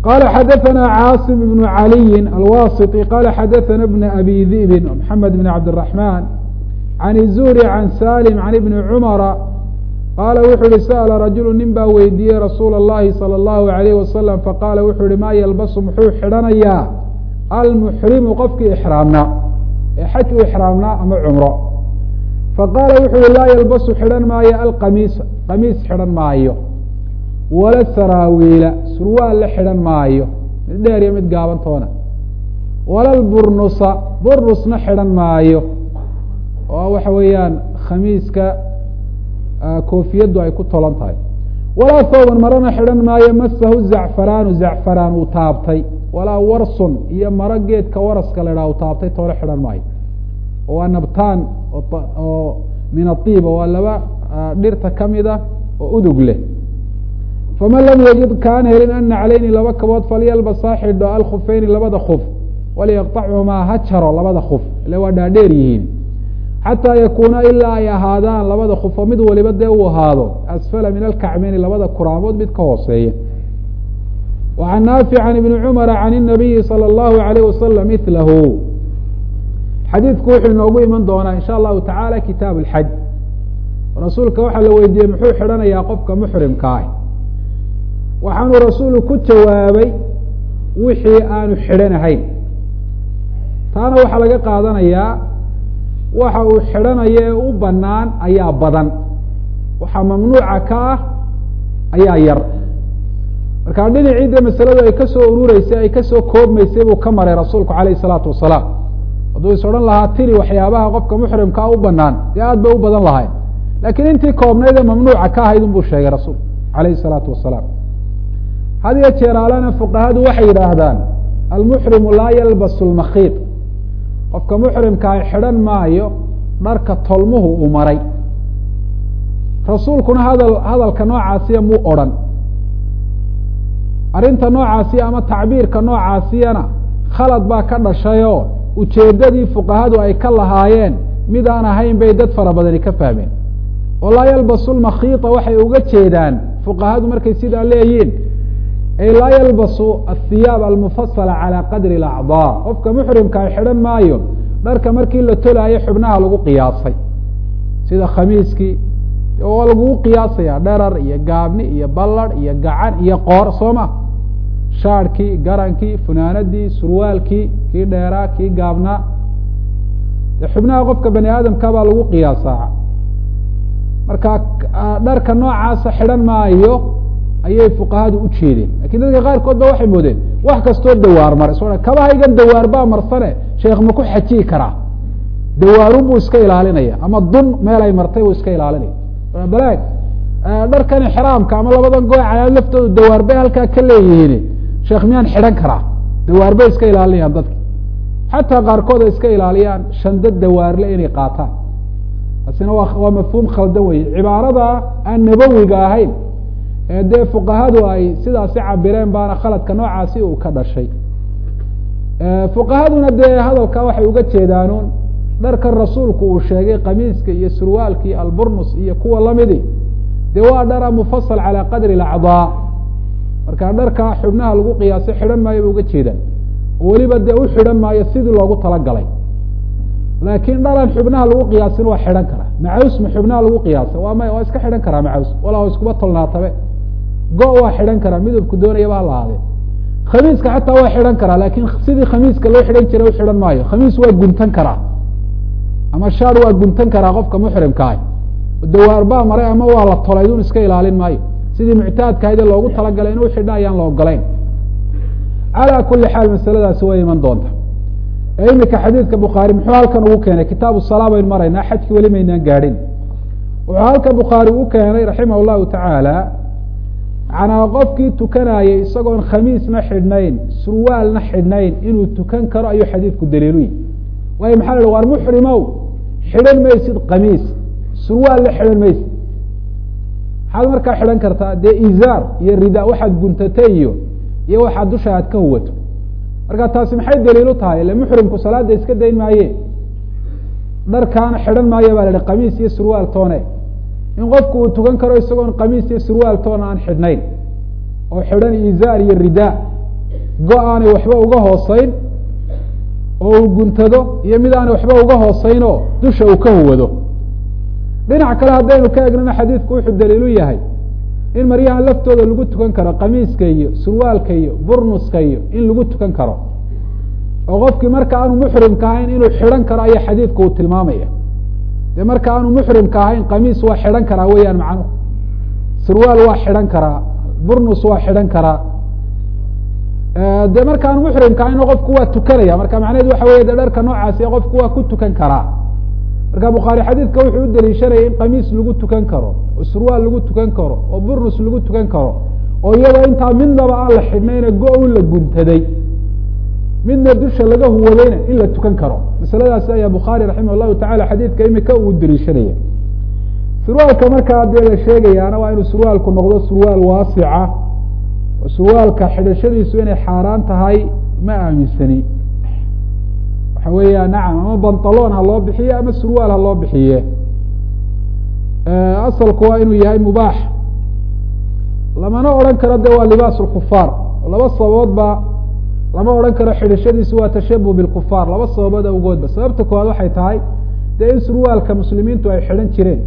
qala xadaثna cاaصم بن عaliyi alwasطي qala xadaثna بn abi diئbi mحamed بn cabdالرaحman عan الزهri عan salim عan ibni cmra qaala wuxuu yihi sأla rajulu nin baa weydiiyey rasuula الlahi salى الlahu عalيh wasalam faqaala wuxuu yihi ma ylbasu muxuu xidhanayaa almuxrimu qofkii ixraamnaa ee xaj u ixraamnaa ama cumro faqaala wuxuu yihi laa ylbasu xidhan maayo alqamiisa qamiis xidhan maayo wala saraawiila surwaal la xidhan maayo mid dheer iyo mid gaabantoona wala lburnusa burnusna xidhan maayo oo waxa weeyaan khamiiska koofiyaddu ay ku tolan tahay walaa thooban marana xidhan maayo masahu zacfaraanu zacfaraan uu taabtay walaa warsun iyo maro geedka waraska la idhaha uu taabtay toole xidhan maayo waa nabtaan oo min aiiba waa laba dhirta kamid a oo udug leh faman lam yajid kaan helin ana calayni laba kabood falyalbas ha xidho alkhufeyni labada kuf waliyaqطachumaa ha jaro labada kuf ile waa dhaadheer yihiin xataa yakuuna ilaa ay ahaadaan labada kuf oo mid waliba dee uu ahaado asfala min alkacmeyni labada kuraamood mid ka hooseeya wa can naafic can ibni cumara can الnabiyi salى اllahu alayh wasalam milahu xadiidku wuxuu inoogu iman doonaa in sha allahu tacaala kitaab اlxaj rasuulka waxaa la weydiiyey muxuu xidhanayaa qofka muxrimka ah waxaanu rasuulu ku jawaabay wixii aanu xidhanahayn taana waxaa laga qaadanayaa waxa uu xidhanayo ee u banaan ayaa badan waxaa mamnuuca ka ah ayaa yar markaa dhinacii dee masaladu ay kasoo urureysay ay kasoo koobmaysay buu ka maray rasuulku alayh isalaatu wasalaam hadduu is odhan lahaa tiri waxyaabaha qofka muxrimkaa u banaan dee aad bay u badan lahayd lakiin intii koobnayd ee mamnuuca ka ahayd unbuu sheegay rasuulku alayh isalaatu wasalaam had iyo jeeraalena fuqahadu waxay yidhaahdaan almuxrimu laa yalbasu lmakhiid qofka muxrimkaa xidhan maayo dharka tolmuhu uu maray rasuulkuna hadal hadalka noocaasiya muu odrhan arrinta noocaasiya ama tacbiirka noocaasiyana khalad baa ka dhashayoo ujeeddadii fuqahadu ay ka lahaayeen mid aan ahayn bay dad fara badani ka fahmeen oo laa yalbasu lmakhiita waxay uga jeedaan fuqahadu markay sidaa leeyiin ay laa yalbasu athiyaab almufasala calaa qadri alacdaa qofka muxrimkaa xidhan maayo dharka markii la tolaayo xubnaha lagu qiyaasay sida khamiiskii waa lagugu qiyaasaya dherar iyo gaabni iyo ballarh iyo gacan iyo qoor soo ma shaarhkii garankii funaanadii surwaalkii kii dheeraa kii gaabnaa de xubnaha qofka bani aadamka baa lagu qiyaasaa marka dharka noocaasa xidhan maayo ayay fuqahadu u jeedeen lakin dadka qaarkood ba waxay moodeen wax kastoo dawaar maray so kabahaygan dawaar baa marsane sheekh ma ku xajiyi karaa dawaarun buu iska ilaalinaya ama dun meel ay martay buu iska ilaalinaya balaag dharkan ixraamka ama labadan gooy calaad laftooda dawaar bay halkaa ka leeyihiin sheekh miyaan xidhan karaa dawaar bay iska ilaalinayaan dadka xataa qaarkood ay iska ilaaliyaan shando dawaarle inay qaataan taasina waa waa mafhuum khaldan weye cibaarada aan nabowiga ahayn ee dee fuqahadu ay sidaasi cabireen baana khaladka noocaasi uu ka dhashay fuqahaduna dee hadalka waxay uga jeedaanuun dharkan rasuulku uu sheegay kamiiska iyo surwaalkii alburnus iyo kuwa lamidi dee waa dhara mufasal calaa qadri alacdaa marka dharka xubnaha lagu qiyaasay xidhan maayo ba uga jeedaan oo weliba dee u xidhan maayo sidii loogu talagalay laakiin dharan xubnaha lagu qiyaasin waa xidhan karaa macaws ma xubnaha lagu qiyaasa waa may waa iska xidhan karaa macaws walaa iskuba tolnaatabe go waa xidhan karaa midabku doonayaba hala ahaadee khamiiska xataa waa xidhan karaa laakiin sidii khamiiska loo xidhan jiray u xidhan maayo khamiis waa guntan karaa ama shaar waa guntan karaa qofka muxrimka ah dawaar baa maray ama waa la tolay dun iska ilaalin maayo sidii muctaadkahayd ee loogu talagalay inuu xidha ayaan la ogolayn calaa kuli xaal masaladaasi way iman doonta ee imika xadiidka bukhaari muxuu halkan ugu keenay kitaabu salaa baynu maraynaa xajki weli maynaan gaadhin wuxuu halka bukhaari u keenay raximah llahu tacaala manaa qofkii tukanayay isagoon khamiisna xidhnayn surwaalna xidhnayn inuu tukan karo ayuu xadiidku daliiluyi waayo maxaa la waar muxrimow xidhan maysid kamiis surwaalna xidhan maysid maxaad markaa xidhan kartaa dee izaar iyo rida waxaad guntatay iyo iyo waxaad dusha aad ka huwato marka taasi maxay daliilu tahay ile muxrimku salaada iska dayn maaye dharkaana xidhan maayo baa la ihi kamiis iyo surwaal toone in qofku uu tukan karo isagoon kamiis iyo surwaal toona aan xidhnayn oo xidhan izaar iyo rida go aanay waxba uga hooseyn oo uu guntado iyo mid aanay waxba uga hooseyn oo dusha uu ka huwado dhinac kale haddaynu ka egnana xadiidku wuxuu daliilu yahay in maryahan laftooda lagu tukan karo kamiiska iyo surwaalka iyo burnuska iyo in lagu tukan karo oo qofkii marka aanu muxrimka ahayn inuu xidhan karo ayaa xadiidku uu tilmaamaya dee marka aanu muxrimka ahayn kamiis waa xidhan karaa weeyaan macnuhu surwaal waa xidhan karaa burnus waa xidhan karaa de marka aanu muxrimka ahayn qofku waa tukanaya marka macnaheed waxa wey de dharka noocaasi qofku waa ku tukan karaa marka bukhaari xadiidka wuxuu u daliishanaya in kamiis lagu tukan karo oo surwaal lagu tukan karo oo burnus lagu tukan karo oo iyadoo intaa midnaba aan la xidhnayna go- la guntaday midna dusha laga huwadayna in la tukan karo masaladaasi ayaa bukhaari raximah llahu tacala xadiidka imika uu daliishanaya surwaalka markaa dee la sheegayaana waa inuu surwaalku noqdo surwaal waasica oo surwaalka xidhashadiisu inay xaaraan tahay ma aaminsani waxa weeya nacam ama bantalon ha loo bixiye ama surwaal ha loo bixiye asalku waa inuu yahay mubaax lamana odhan karo de waa libaas lkufaar laba sababoodba lama odhan karo xidhashadiisu waa tashabuh bilkufaar laba sababood awgoodba sababta koowaad waxay tahay dee in surwaalka muslimiintu ay xidhan jireen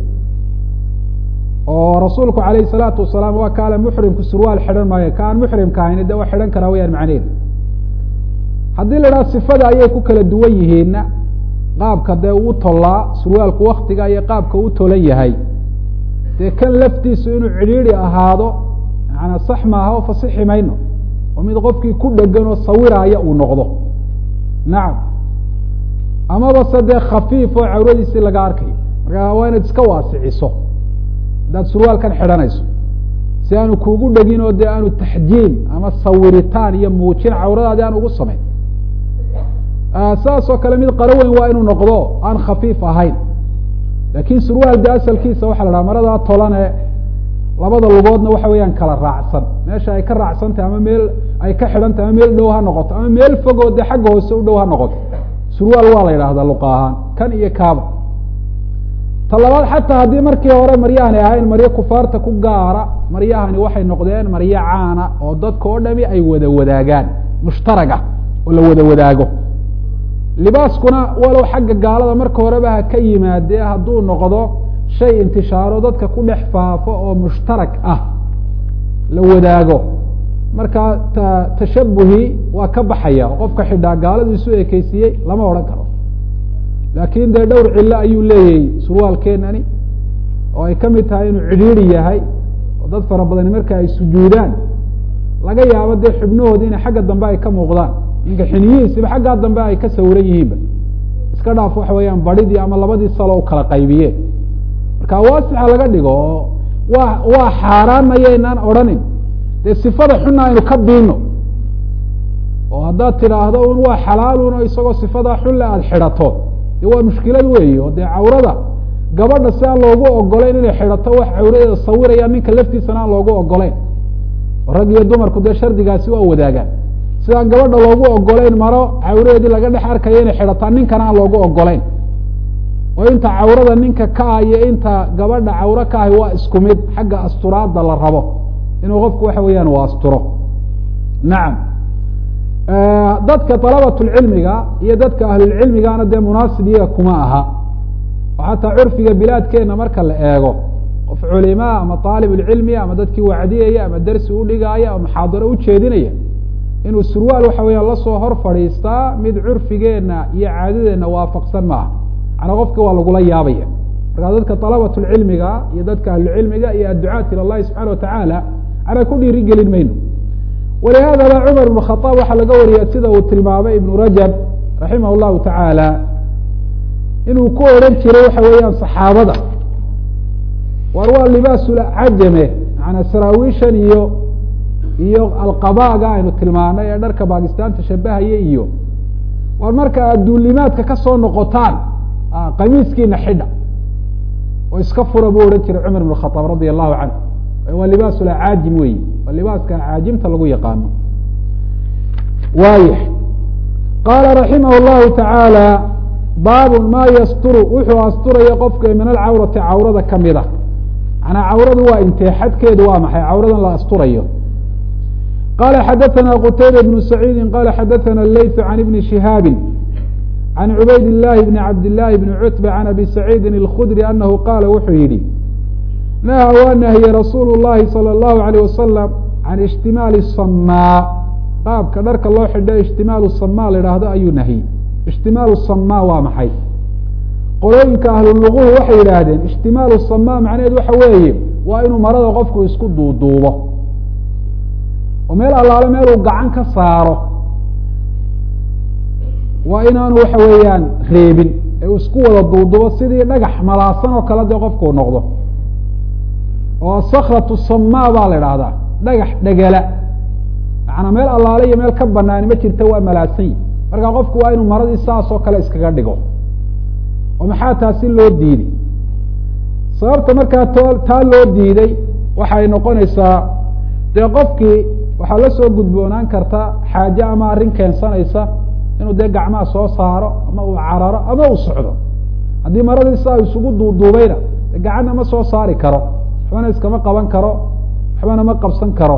oo rasuulku alayh salaatu wasalaam waa kaale muxrimku surwaal xidhan maayo ka aan muxrimka ahayn de waa xidhan karaa weyaan macnehedu haddii la idhaha sifada ayay ku kala duwan yihiinna qaabka dee uu tollaa surwaalku waktiga iyo qaabka u tolan yahay dee kan laftiisu inuu cidhiidi ahaado maanaa sax maaha oo fasixi mayno oo mid qofkii ku dhegan oo sawiraaya uu noqdo nacam amaba se dee khafiif oo cawradiisii laga arkayo markaa waa inaad iska waasiciso haddaad surwaalkan xidhanayso si aanu kuugu dhegin oo dee aanu taxjiil ama sawiritaan iyo muujin cawradaadi aan ugu samayn saas oo kale mid qaro weyn waa inuu noqdo aan khafiif ahayn laakin surwaal de asalkiisa waxa la dhaha maradaa tolane labada lugoodna waxa weeyaan kala raacsan meesha ay ka raacsan tahay ama meel ay ka xidhan tahay ama meel dhow ha noqoto ama meel fogoo dee xagga hoose u dhow ha noqoto surwaal waa la yidhahdaa luqa ahaan kan iyo kaaba ta labaad xataa haddii markii hore maryahani ahayn maryo kufaarta ku gaara maryahani waxay noqdeen maryo caana oo dadka oo dhami ay wada wadaagaan mushtarag ah oo la wada wadaago libaaskuna walow xagga gaalada marka horeba ha ka yimaadee hadduu noqdo shay intishaaro dadka ku dhex faafo oo mushtarak ah la wadaago markaa ta tashabuhi waa ka baxaya oo qofka xidhaa gaaladu isu ekeysiiyey lama odhan karo laakin dee dhowr cillo ayuu leeyahay surwaalkeenani oo ay ka mid tahay inuu cidhiiri yahay oo dad fara badani marka ay sujuudaan laga yaabo dee xubnahoodi inay xagga dambe ay ka muuqdaan ninka xiniyihiisiba xaggaa dambe ay ka sawiran yihiinba iska dhaaf waxa weeyaan badhidii ama labadii salo u kala qaybiyeen marka waasixa laga dhigo oo waa waa xaaraan mayaynaan odhanin dee sifada xuna aynu ka biino oo haddaad tidhaahdo un waa xalaalun oo isagoo sifadaa xunle aada xidhato de waa mushkilad weyi oo dee cawrada gabadha si aan loogu ogolayn inay xidhato wax cawradeeda sawiraya ninka laftiisana aan loogu ogolayn rag iyo dumarku dee shardigaasi waa wadaagaan sidaan gabadha loogu ogolayn maro cawradeedii laga dhex arkayo inay xidhataa ninkana aan loogu ogolayn oo inta cawrada ninka ka ah iyo inta gabadha cawro ka ahi waa isku mid xagga asturaadda la rabo inuu qofku waxa weeyaan u asturo nacam dadka dalabatulcilmiga iyo dadka ahlulcilmigana dee munaasib iyaga kuma aha oo xataa curfiga bilaadkeena marka la eego qof culimaa ama aalibulcilmi ama dadkii wacdiyaya ama dersi udhigaaya ama muxaadaro ujeedinaya inuu surwaal waxa weeyaan lasoo hor fadhiistaa mid curfigeena iyo caadadeenna waafaqsan maaha macnaa qofki waa lagula yaabaya markaa dadka dalabatulcilmiga iyo dadka ahlucilmiga iyo adducaat ila llahi subxana watacaala anaa ku dhiiri gelin mayno walihadaba cumar ibn khaaab waxaa laga wariya sida uu tilmaamay ibnu rajab raximah llahu tacaala inuu ku odhan jiray waxa weeyaan saxaabada war waa libaascajame maanaa saraawiishan iyo iyo alqabaaga aynu tilmaanay ee dharka bakistaanta shabahaya iyo war marka aad duulimaadka kasoo noqotaan qamiiskiina xidha oo iska fura buu odhan jiray cumar ibn khaaab radia allahu canhu waa libaas acaajim weyi waa libaaska acaajimta lagu yaqaano waaya qaala raximah llahu tacaala baabun maa yasturu wuxuu asturaya qofka min alcawrati cawrada kamid a manaa cawradu waa intee xadkeedu waa maxay cawradan la asturayo qala xadaثna qtayba bnu saciidi qala xadaثna leyث can ibni shihaabi can cubayd الlahi bni cabdالlahi bni cutba can abi saciidi اlkhudri anahu qaala wuxuu yihi naha waa nahiye rasuulu الlahi salى الlahu عalيه wasalam can ijtimaali samaa qaabka dharka loo xidho ijtimaalu samaa la idhaahdo ayuu nahiyey ijtimaalu samaa waa maxay qolooyinka ahluluquhu waxay yidhaahdeen ijtimaalu samaa macnaheed waxa weeye waa inuu marada qofku isku duuduubo oo meel allaale meeluu gacan ka saaro waa inaanu waxa weeyaan reebin ee uu isku wada duuduubo sidii dhagax malaasan oo kale dee qofkuu noqdo oo asakratu samaa baa la idhaahdaa dhagax dhegala macanaa meel allaale iyo meel ka banaani ma jirta waa malaasanyi marka qofku waa inuu maradii saas oo kale iskaga dhigo oo maxaa taasi loo diiday sababta markaa t taa loo diiday waxay noqonaysaa dee qofkii waxaa la soo gudboonaan karta xaaje ama arrin keensanaysa inuu dee gacmaha soo saaro ama uu cararo ama uu socdo haddii maradii saa isugu duuduubayna de gacanna ma soo saari karo waxbana iskama qaban karo waxbana ma qabsan karo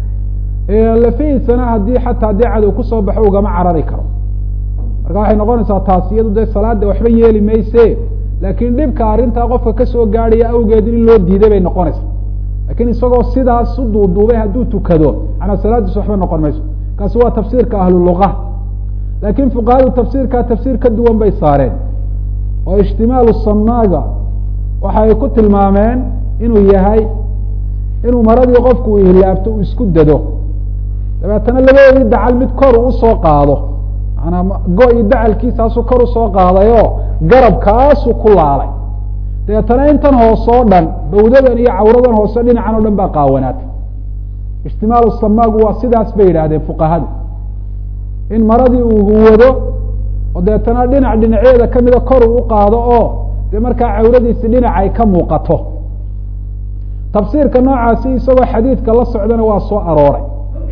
lafihiisana haddii xataa haddii cadow kusoo baxo ugama carari karo marka waxay noqonaysaa taasi iyadu dee salaada waxba yeeli mayse laakiin dhibka arrintaa qofka kasoo gaadhaya awgeed in loo diiday bay noqonaysaa lakiin isagoo sidaas u duuduubay hadduu tukado manaa salaadiis waxba noqon mayso kaasi waa tafsiirka ahluluqa laakiin fuqahadu tafsiirkaa tafsiir ka duwan bay saareen oo ijtimaalu samaaga waxay ku tilmaameen inuu yahay inuu maradii qofku uu hilaabto uu isku dado dabeetana labadoodii dacal mid kor uu usoo qaado manaa go- dacalkiisaasuu kor usoo qaadayoo garabkaasuu ku laalay dabeetana intan hoose oo dhan bawdadan iyo cawradan hoose dhinacan o dhan baa qaawanaatay ijtimaalu samaagu waa sidaas bay yidhaahdeen fuqahadu in maradii uu huwado oo deetana dhinac dhinaceeda kamida kor uu uqaado oo dee markaa cawradiisi dhinac ay ka muuqato tafsiirka noocaasi isagoo xadiidka la socdana waa soo arooray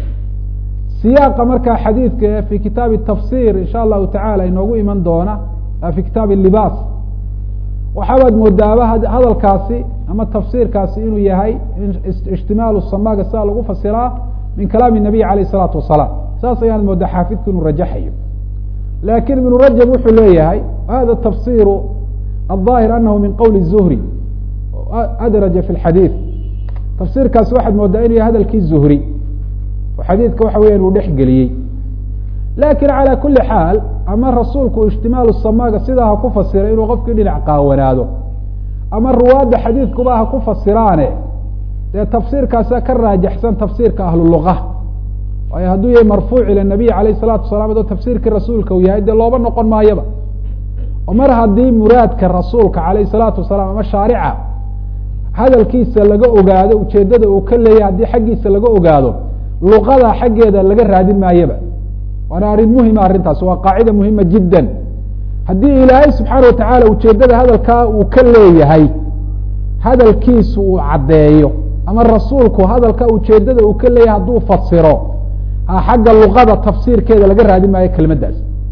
siyaaqa markaa xadiidka fi kitaabi tafsir insha allahu tacala inoogu iman doona fi kitaabi libaas waxaabaad moodaaba hadalkaasi ama tafsiirkaasi inuu yahay ijtimaalu samaaga sidaa lagu fasiraa min kalaami nabiy alayh الsalaatu wasalaam saas ayaanad moodaa xaafidku inuu rajaxayo lakin ibnu rajab wuxuu leeyahay hada tafsiru aلظaahir anahu min qowli zuhri adraja fi xadiid tafsiirkaasi waxaad moodaa inuu yahay hadalkii zuhri oo xadiidka waxa weya uu dhex geliyey lakin calى kuli xaal ama rasuulku ijtimaalu samaaga sidaa ha ku fasiray inuu qofkii dhinac qaawanaado ama ruwaadda xadiidkuba ha ku fasiraane dee tafsiirkaasa ka raajaxsan tafsiirka ahluluqa waayo hadduu yahay marfuuc ila nabiy alayh الsalatu wasalaam adoo tafsiirkii rasuulka uu yahay dee looba noqon maayaba oo mar haddii muraadka rasuulka alayh الsalaatu wasalaam ama shaarica hadalkiisa laga ogaado ujeedada uu ka leeyahy haddii xaggiisa laga ogaado luqada xaggeeda laga raadin maayaba waana arrin muhima arrintaas waa qaacida muhima jidda haddii ilaahay subxaana watacala ujeedada hadalkaa uu ka leeyahay hadalkiisu uu caddeeyo ama rasuulku hadalka ujeedada uu ka leeyahay hadduu fasiro xagga luqada tafsiirkeeda laga raadin maayo kelmaddaas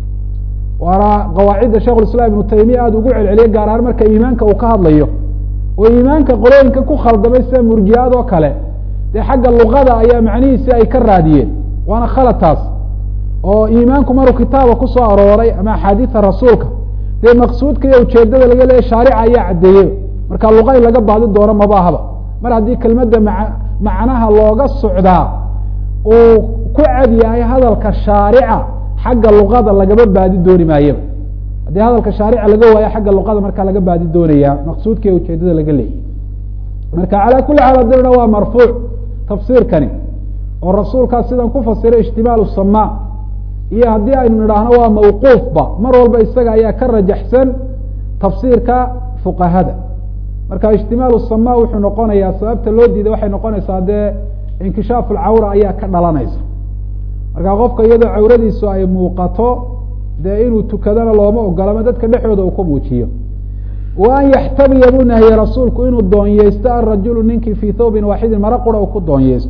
waana qawaacidda shekh islam ibnu taymiya aada ugu celceliye gaar ahaan marka iimaanka uu ka hadlayo oo iimaanka qolooyinka ku khaldamay sida murjiaad oo kale dee xagga luqada ayaa macnihiisi ay ka raadiyeen waana khalad taas oo iimaanku maruu kitaaba kusoo arooray ama axaadiida rasuulka dee maqsuudka iyo ujeedada laga leeya shaarica ayaa caddeeyey marka luqa in laga baadi doono mabaahaba mar haddii kelmadda ma macnaha looga socdaa uu ku cad yahay hadalka shaarica xagga luqada lagama baadi dooni maayaba haddii hadalka shaarica laga waayo xagga luqada markaa laga baadi doonaya maqsuudka iyo ujeedada laga leeyay marka calaa kuli xaal haddina waa marfuuc tafsiirkani oo rasuulkaas sidan ku fasiray ijtimaalu samaa iyo haddii aynu nidhaahno waa mawquufba mar walba isaga ayaa ka rajaxsan tafsiirka fuqahada marka ijtimaalu samaa wuxuu noqonayaa sababta loo diiday waxay noqonaysaa dee inkishaafu lcawra ayaa ka dhalanaysa marka qofka iyadoo cawradiisu ay muuqato dee inuu tukadana looma ogolama dadka dhexdooda uu ku muujiyo wa an yaxtabiya buu nahiyey rasuulku inuu doonyeysto arajulu ninkii fii thawbin waaxidin maro qura uu ku doonyeysto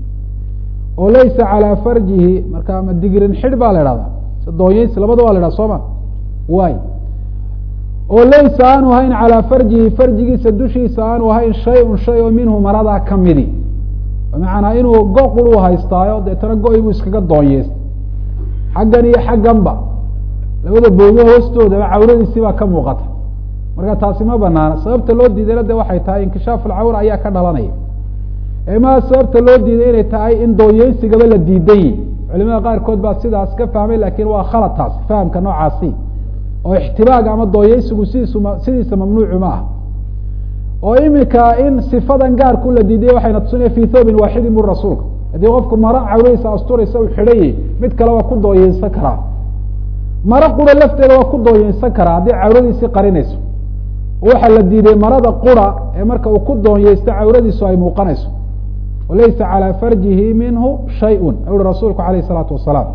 oo laysa calaa farjihi marka ma digrin xidh baa la ihahdaa doonyeysi labada waa la idhaha soo ma waay oo laysa aanu ahayn calaa farjihi farjigiisa dushiisa aanu ahayn shay un shay oo minhu maradaa kamidi bimacnaa inuu go qur u haystaayo deetana go-i buu iskaga doonyeystay xaggan iyo xagganba labada boodo hoostoodaba cawradiisii baa ka muuqata marka taasi ma banaana sababta loo diidayna de waxay tahay inkishaaf alcawra ayaa ka dhalanaya emaa sababta loo diiday inay tahay in doonyeysigaba la diidan yihi culimada qaarkood baa sidaas ka fahmay lakin waa khalad taas fahamka noocaasi oo ixtibaag ama doonyeysigu sidiisu sidiisa mamnuucu ma ah oo imika in sifadan gaarku la diiday waxayna tusinaya fi thobin waaxidin bu rasuulka haddii qofku maro cawradiisa asturaysa u xidhayay mid kale waa ku doonyeysan karaa maro qura lafteeda waa ku doonyeysan karaa haddii cawradiisii qarinayso waxaa la diiday marada qura ee marka uu ku doonyeysto cawradiisu ay muuqanayso walaysa calى farjihi minhu shayء uri rasuulku alayh الsalaatu wasalaam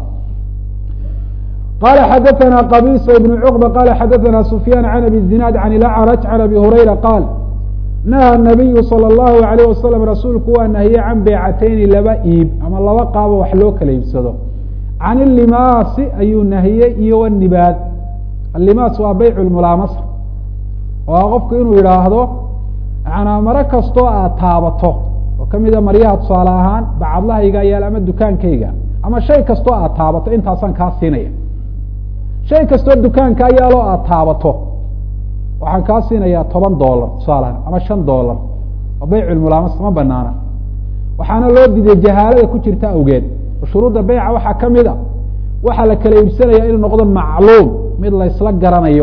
qala xadaثna qabisa ibn cqba qala xadaثna sufyaan can abi zinaad can ilacraj can abi hurayra qaal naha nabiyu salى اllahu alayh wasalam rasuulku waa nahiyey can beecateyni laba iib ama laba qaabo wax loo kala iibsado can ilimaasi ayuu nahiyey iyo wnibaad alimaas waa beyc mulaamasa oo qofku inuu yidhaahdo manaa maro kastoo aad taabato oo kamida maryaha tusaale ahaan bacadlahayga yaal ama dukaankayga ama shay kastoo aad taabato intaasaan kaa siinaya shay kastoo dukaankaa yaaloo aad taabato waxaan kaa siinaya toban dolar tusaaleahaan ama shan dolar oo beyculmulaamas ma banaana waxaana loo diiday jahaalada ku jirta awgeed oo shuruudda beyca waxaa kamid a waxaa la kala iibsanaya inuu noqdo macluum mid laysla garanayo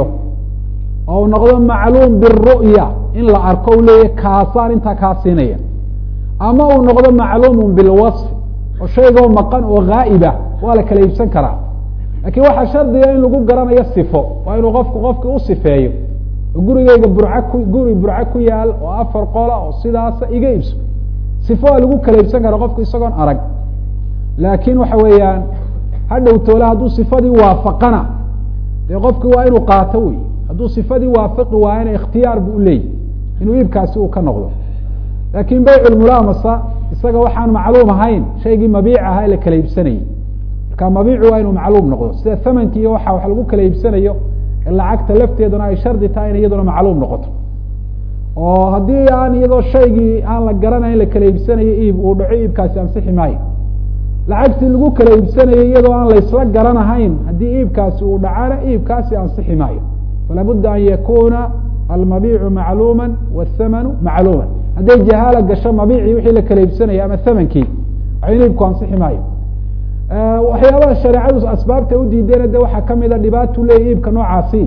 oo u noqdo macluum biru'ya in la arko u leeyahy kaasaan intaa kaa siinaya ama uu noqdo macluumun bilwasf oo shaygoo maqan oo ghaa'ibah waa la kala iibsan karaa lakiin waxaa shardiga in lagu garanayo sifo waa inuu qofku qofki u sifeeyo oo gurigeyga burca ku guri burca ku yaal oo afar qola oo sidaasa iga iibso sifo waa lagu kala iibsan kara qofku isagoon arag laakiin waxa weeyaan hadhow toole hadduu sifadii waafaqana dee qofki waa inuu qaato wey hadduu sifadii waafaqi waayana ikhtiyaar bu uleeyahy inuu iibkaasi uu ka noqdo laakiin beyculmulaamasa isaga waxaan macluum ahayn shaygii mabiic ahaa ee la kala iibsanayay marka mabiicu waa inuu macluum noqdo sida thamanki iyo waxa wax lagu kala iibsanayo ee lacagta lafteeduna ay shardi tahay in iyaduna macluum noqoto oo haddii aan iyadoo shaygii aan la garanayn la kala iibsanayo iib uu dhaco iibkaasi ansixi maayo lacagtii lagu kala iibsanayay iyadoo aan laysla garanahayn haddii iibkaasi uu dhacana iibkaasi ansixi maayo fala budda an yakuna almabiicu macluuma wاthamanu macluuma hadday jahaala gasho mabiicii wixii la kala iibsanaya ama thamankii waxayn iibku ansixi maayo waxyaabaha shareecadu asbaabta udiideen de waxaa kamida dhibaatu leeya iibka noocaasi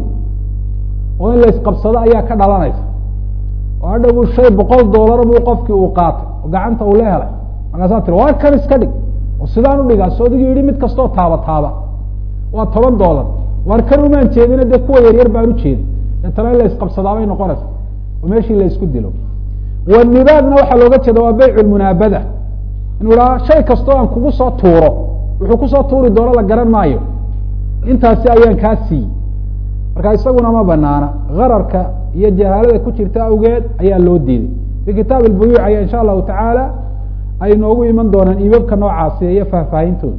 oo in laysqabsado ayaa ka dhalanaysa oo hadha bu shay boqol doolar buu qofkii uu qaatay oo gacanta uu la helay markaasaa tiri waa kan iska dhig oo sidaan udhigaa so adigu yihi mid kastoo taaba taaba waa toban doolar waar kan umaan jeedina dee kuwa yaryar baan ujeedi deetana in la isqabsadaabay noqonaysa oo meeshii la isku dilo wanibaadna waxaa looga jeeda waa beyc lmunaabada inuu ihaha shay kastoo aan kugu soo tuuro wuxuu kusoo tuuri doono la garan maayo intaasi ayaan kaa siiyey marka isaguna ma banaana gararka iyo jahaalada ku jirta awgeed ayaa loo diiday fi kitaab albuyuuc ayaa insha allahu tacaala ay noogu iman doonaan iibabka noocaasi iyo faahfaahintooda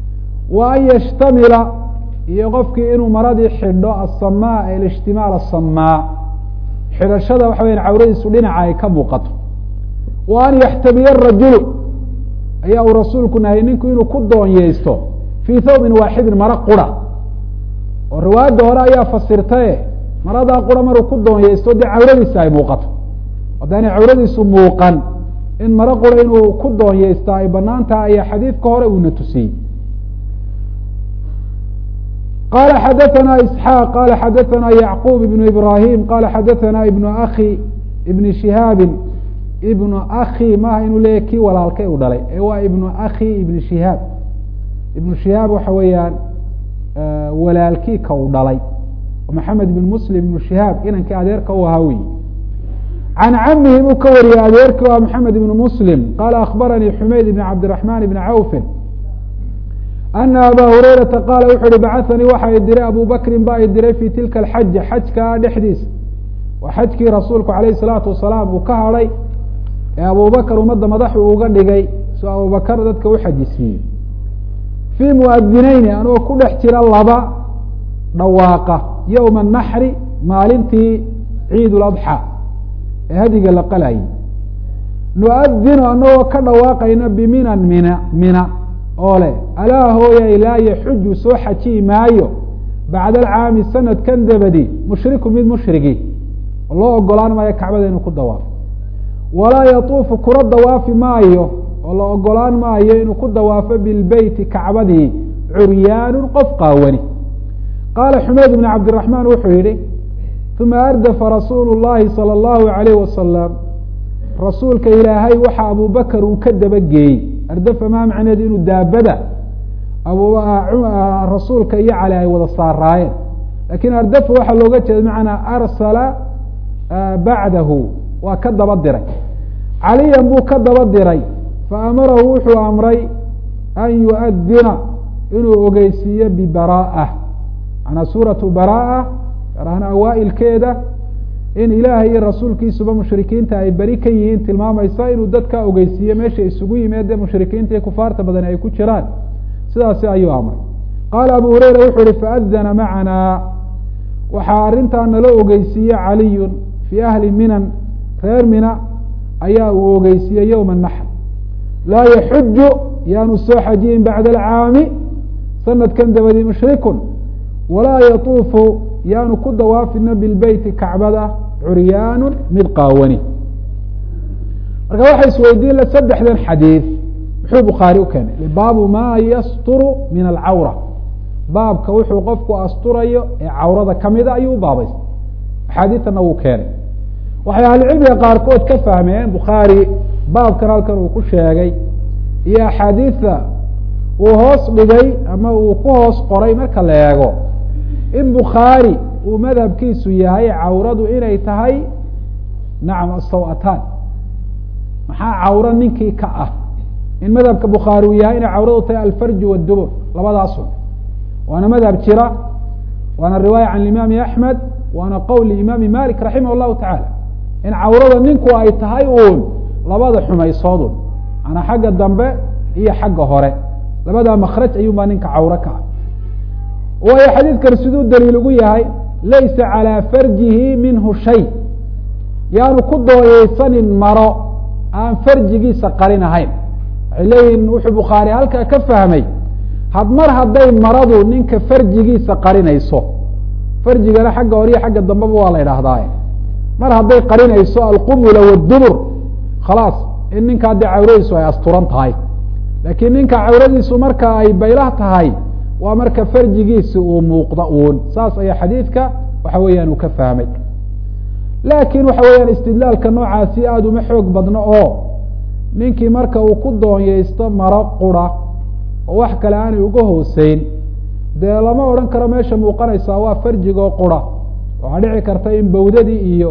wa an yashtamila iyo qofkii inuu maradii xidho asamaa alishtimaal asamaa xidhashada waxa weya cawradiisu dhinaca ay ka muuqato wa an yaxtamiya rajulu ayaa uu rasuulku nahayy ninku inuu ku doonyeysto fii thawbin waaxidin maro qura oo riwaayadda hore ayaa fasirtaye maradaa qura maruu ku doonyeysto dee cawradiisa ay muuqato haddaanay cawradiisu muuqan in maro qura inuu ku doonyeystaa ay banaan tahay ayaa xadiidka hore uuna tusiyey qala xadaثna isxaaq qala xadaثna yacquub ibnu ibrahim qala xadaثna ibnu aki ibni shihaabi ibnu aki maaha inuu leeyahy kii walaalkay u dhalay ee waa ibnu aki ibni shihaab ibnu shihaab waxa weeyaan walaalkii ka u dhalay maxamed ibn muslim ibnu shihaab inankii adeerka u ahaa wey can camihi buu ka wariyey adeerkii waa maxamed ibnu muslim qala akbaranii xumayd ibn cabdiraxman ibni cawfin ana aba hurayrata qaala wuxu uhi bacahanii waxa i diray abu bakrin ba i diray fi tilka alxaja xajkaa dhexdiisa waa xajkii rasuulku alayh salaatu wasalaam uu ka hadhay ee abubakar ummadda madaxu uga dhigay soo abubakar dadka u xajisiiyey fii muadineyni anoo ku dhex jira laba dhawaaqa yowma anaxri maalintii ciid ladxaa ee hadiga la qalayay nuadinu anagoo ka dhawaaqayna biminan mina mina oo leh alaa hooyay laa yaxuju soo xajiyi maayo bacda alcaami sanadkan dabadi mushriku mid mushrigi loo ogolaan maayo kacbada inuu ku dawaafo walaa yatuufu kula dawaafi maayo oo la ogolaan maayo inuu ku dawaafo bilbeyti kacbadii curyaanu qof qaawani qaala xumeyd bn cabdiraxmaan wuxuu yihi uma ardafa rasuulu llahi salى اllahu alayh wasalam rasuulka ilaahay waxa abubakar uu ka dabageeyey ardafa maa macneedu inuu daabada rasuulka iyo cali ay wada saaraayeen lakin ardafa waxaa looga jeeda macnaa arsala bacdahu waa ka daba diray caliyan buu ka daba diray faamarahu wuxuu amray an yuadina inuu ogeysiiyo bibara'a manaa suuratu bara'a gaar ahaan awaailkeeda in ilaahay iyo rasuulkiisuba mushrikiinta ay beri ka yihiin tilmaamaysa inuu dadka ogeysiiyo meesha isugu yimeede mushrikiinta iyo kufaarta badan ay ku jiraan sidaasi ayuu amray qaala abu hureyra wuxuu ihi faadana macanaa waxaa arrintaa nala ogeysiiye caliyun fii ahli minan reer mina ayaa uu ogeysiiyey yowma naxr laa yaxuju yaanu soo xajiyin bacda alcaami sanadkan dabadii mushrikun walaa yatuufu yaanu ku dawaafina bilbeyti kacbada curyaanu mid qaawani marka waxa isweydiin la saddexdan xadiid muxuu bukhaari u keenay baabu maa yasturu min alcawra baabka wuxuu qofku asturayo ee cawrada kamida ayuu u baabaystay axaadiidtana wuu keenay waxay ahlucilmiga qaarkood ka fahmeen bukhaari baabkan halkan uu ku sheegay iyo axaadiidta uu hoos dhigay ama uu ku hoos qoray marka la eego in bukhaari uu madhabkiisu yahay cawradu inay tahay nacam asaw-ataan maxaa cawro ninkii ka ah in madhabka bukhaari uu yahay inay cawradu tahay alfarju waddubur labadaasun waana madhab jira waana riwaaya can imaami axmed waana qowl imaami malik raximah llahu tacaala in cawrada ninku ay tahay uun labada xumaysoodun manaa xagga dambe iyo xagga hore labadaa makraj ayuunbaa ninka cawro ka ah waayo xadiidkan siduu daliil ugu yahay laysa calىa farjihi minhu shay yaanu ku dooyeysanin maro aan farjigiisa qarin ahayn waxay leeyihin wuxuu bukhaari halkaa ka fahmay had mar hadday maradu ninka farjigiisa qarinayso farjigana xagga hore iyo xagga dambeba waa la idhaahdaa mar hadday qarinayso alqubula waddubur khalaas in ninkaa dee cawradiisu ay asturan tahay laakiin ninka cawradiisu marka ay baylah tahay waa marka farjigiisi uu muuqda uun saas ayaa xadiidka waxa weeyaan uu ka fahmay laakiin waxa weeyaan istidlaalka noocaasi aada uma xoog badno oo ninkii marka uu ku doonyeysto maro qura oo wax kale aanay uga hooseyn dee lama odhan karo meesha muuqanaysaa waa farjigoo qura waxaa dhici karta in bawdadii iyo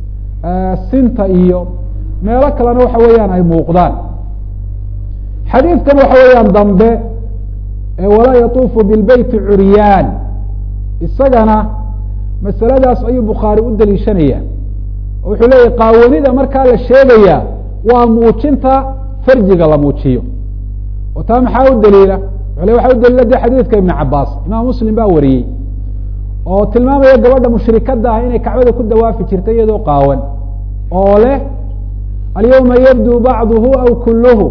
sinta iyo meelo kalena waxa weeyaan ay muuqdaan xadiidkan waxa weeyaan dambe walaa yatuufu bilbeyti curyaan isagana masaladaas ayuu bukhaari u daliishanaya wuxuu leeyahy qaawanida markaa la sheegaya waa muujinta farjiga la muujiyo oo taa maxaa u daliila le waxa u daliila de xadiidka ibn cabaas imaam muslim baa wariyey oo tilmaamaya gabadha mushrikada ah inay kacbada ku dawaafi jirtay iyadoo qaawan oo leh alyawma yabdu bacduhu aw kuluhu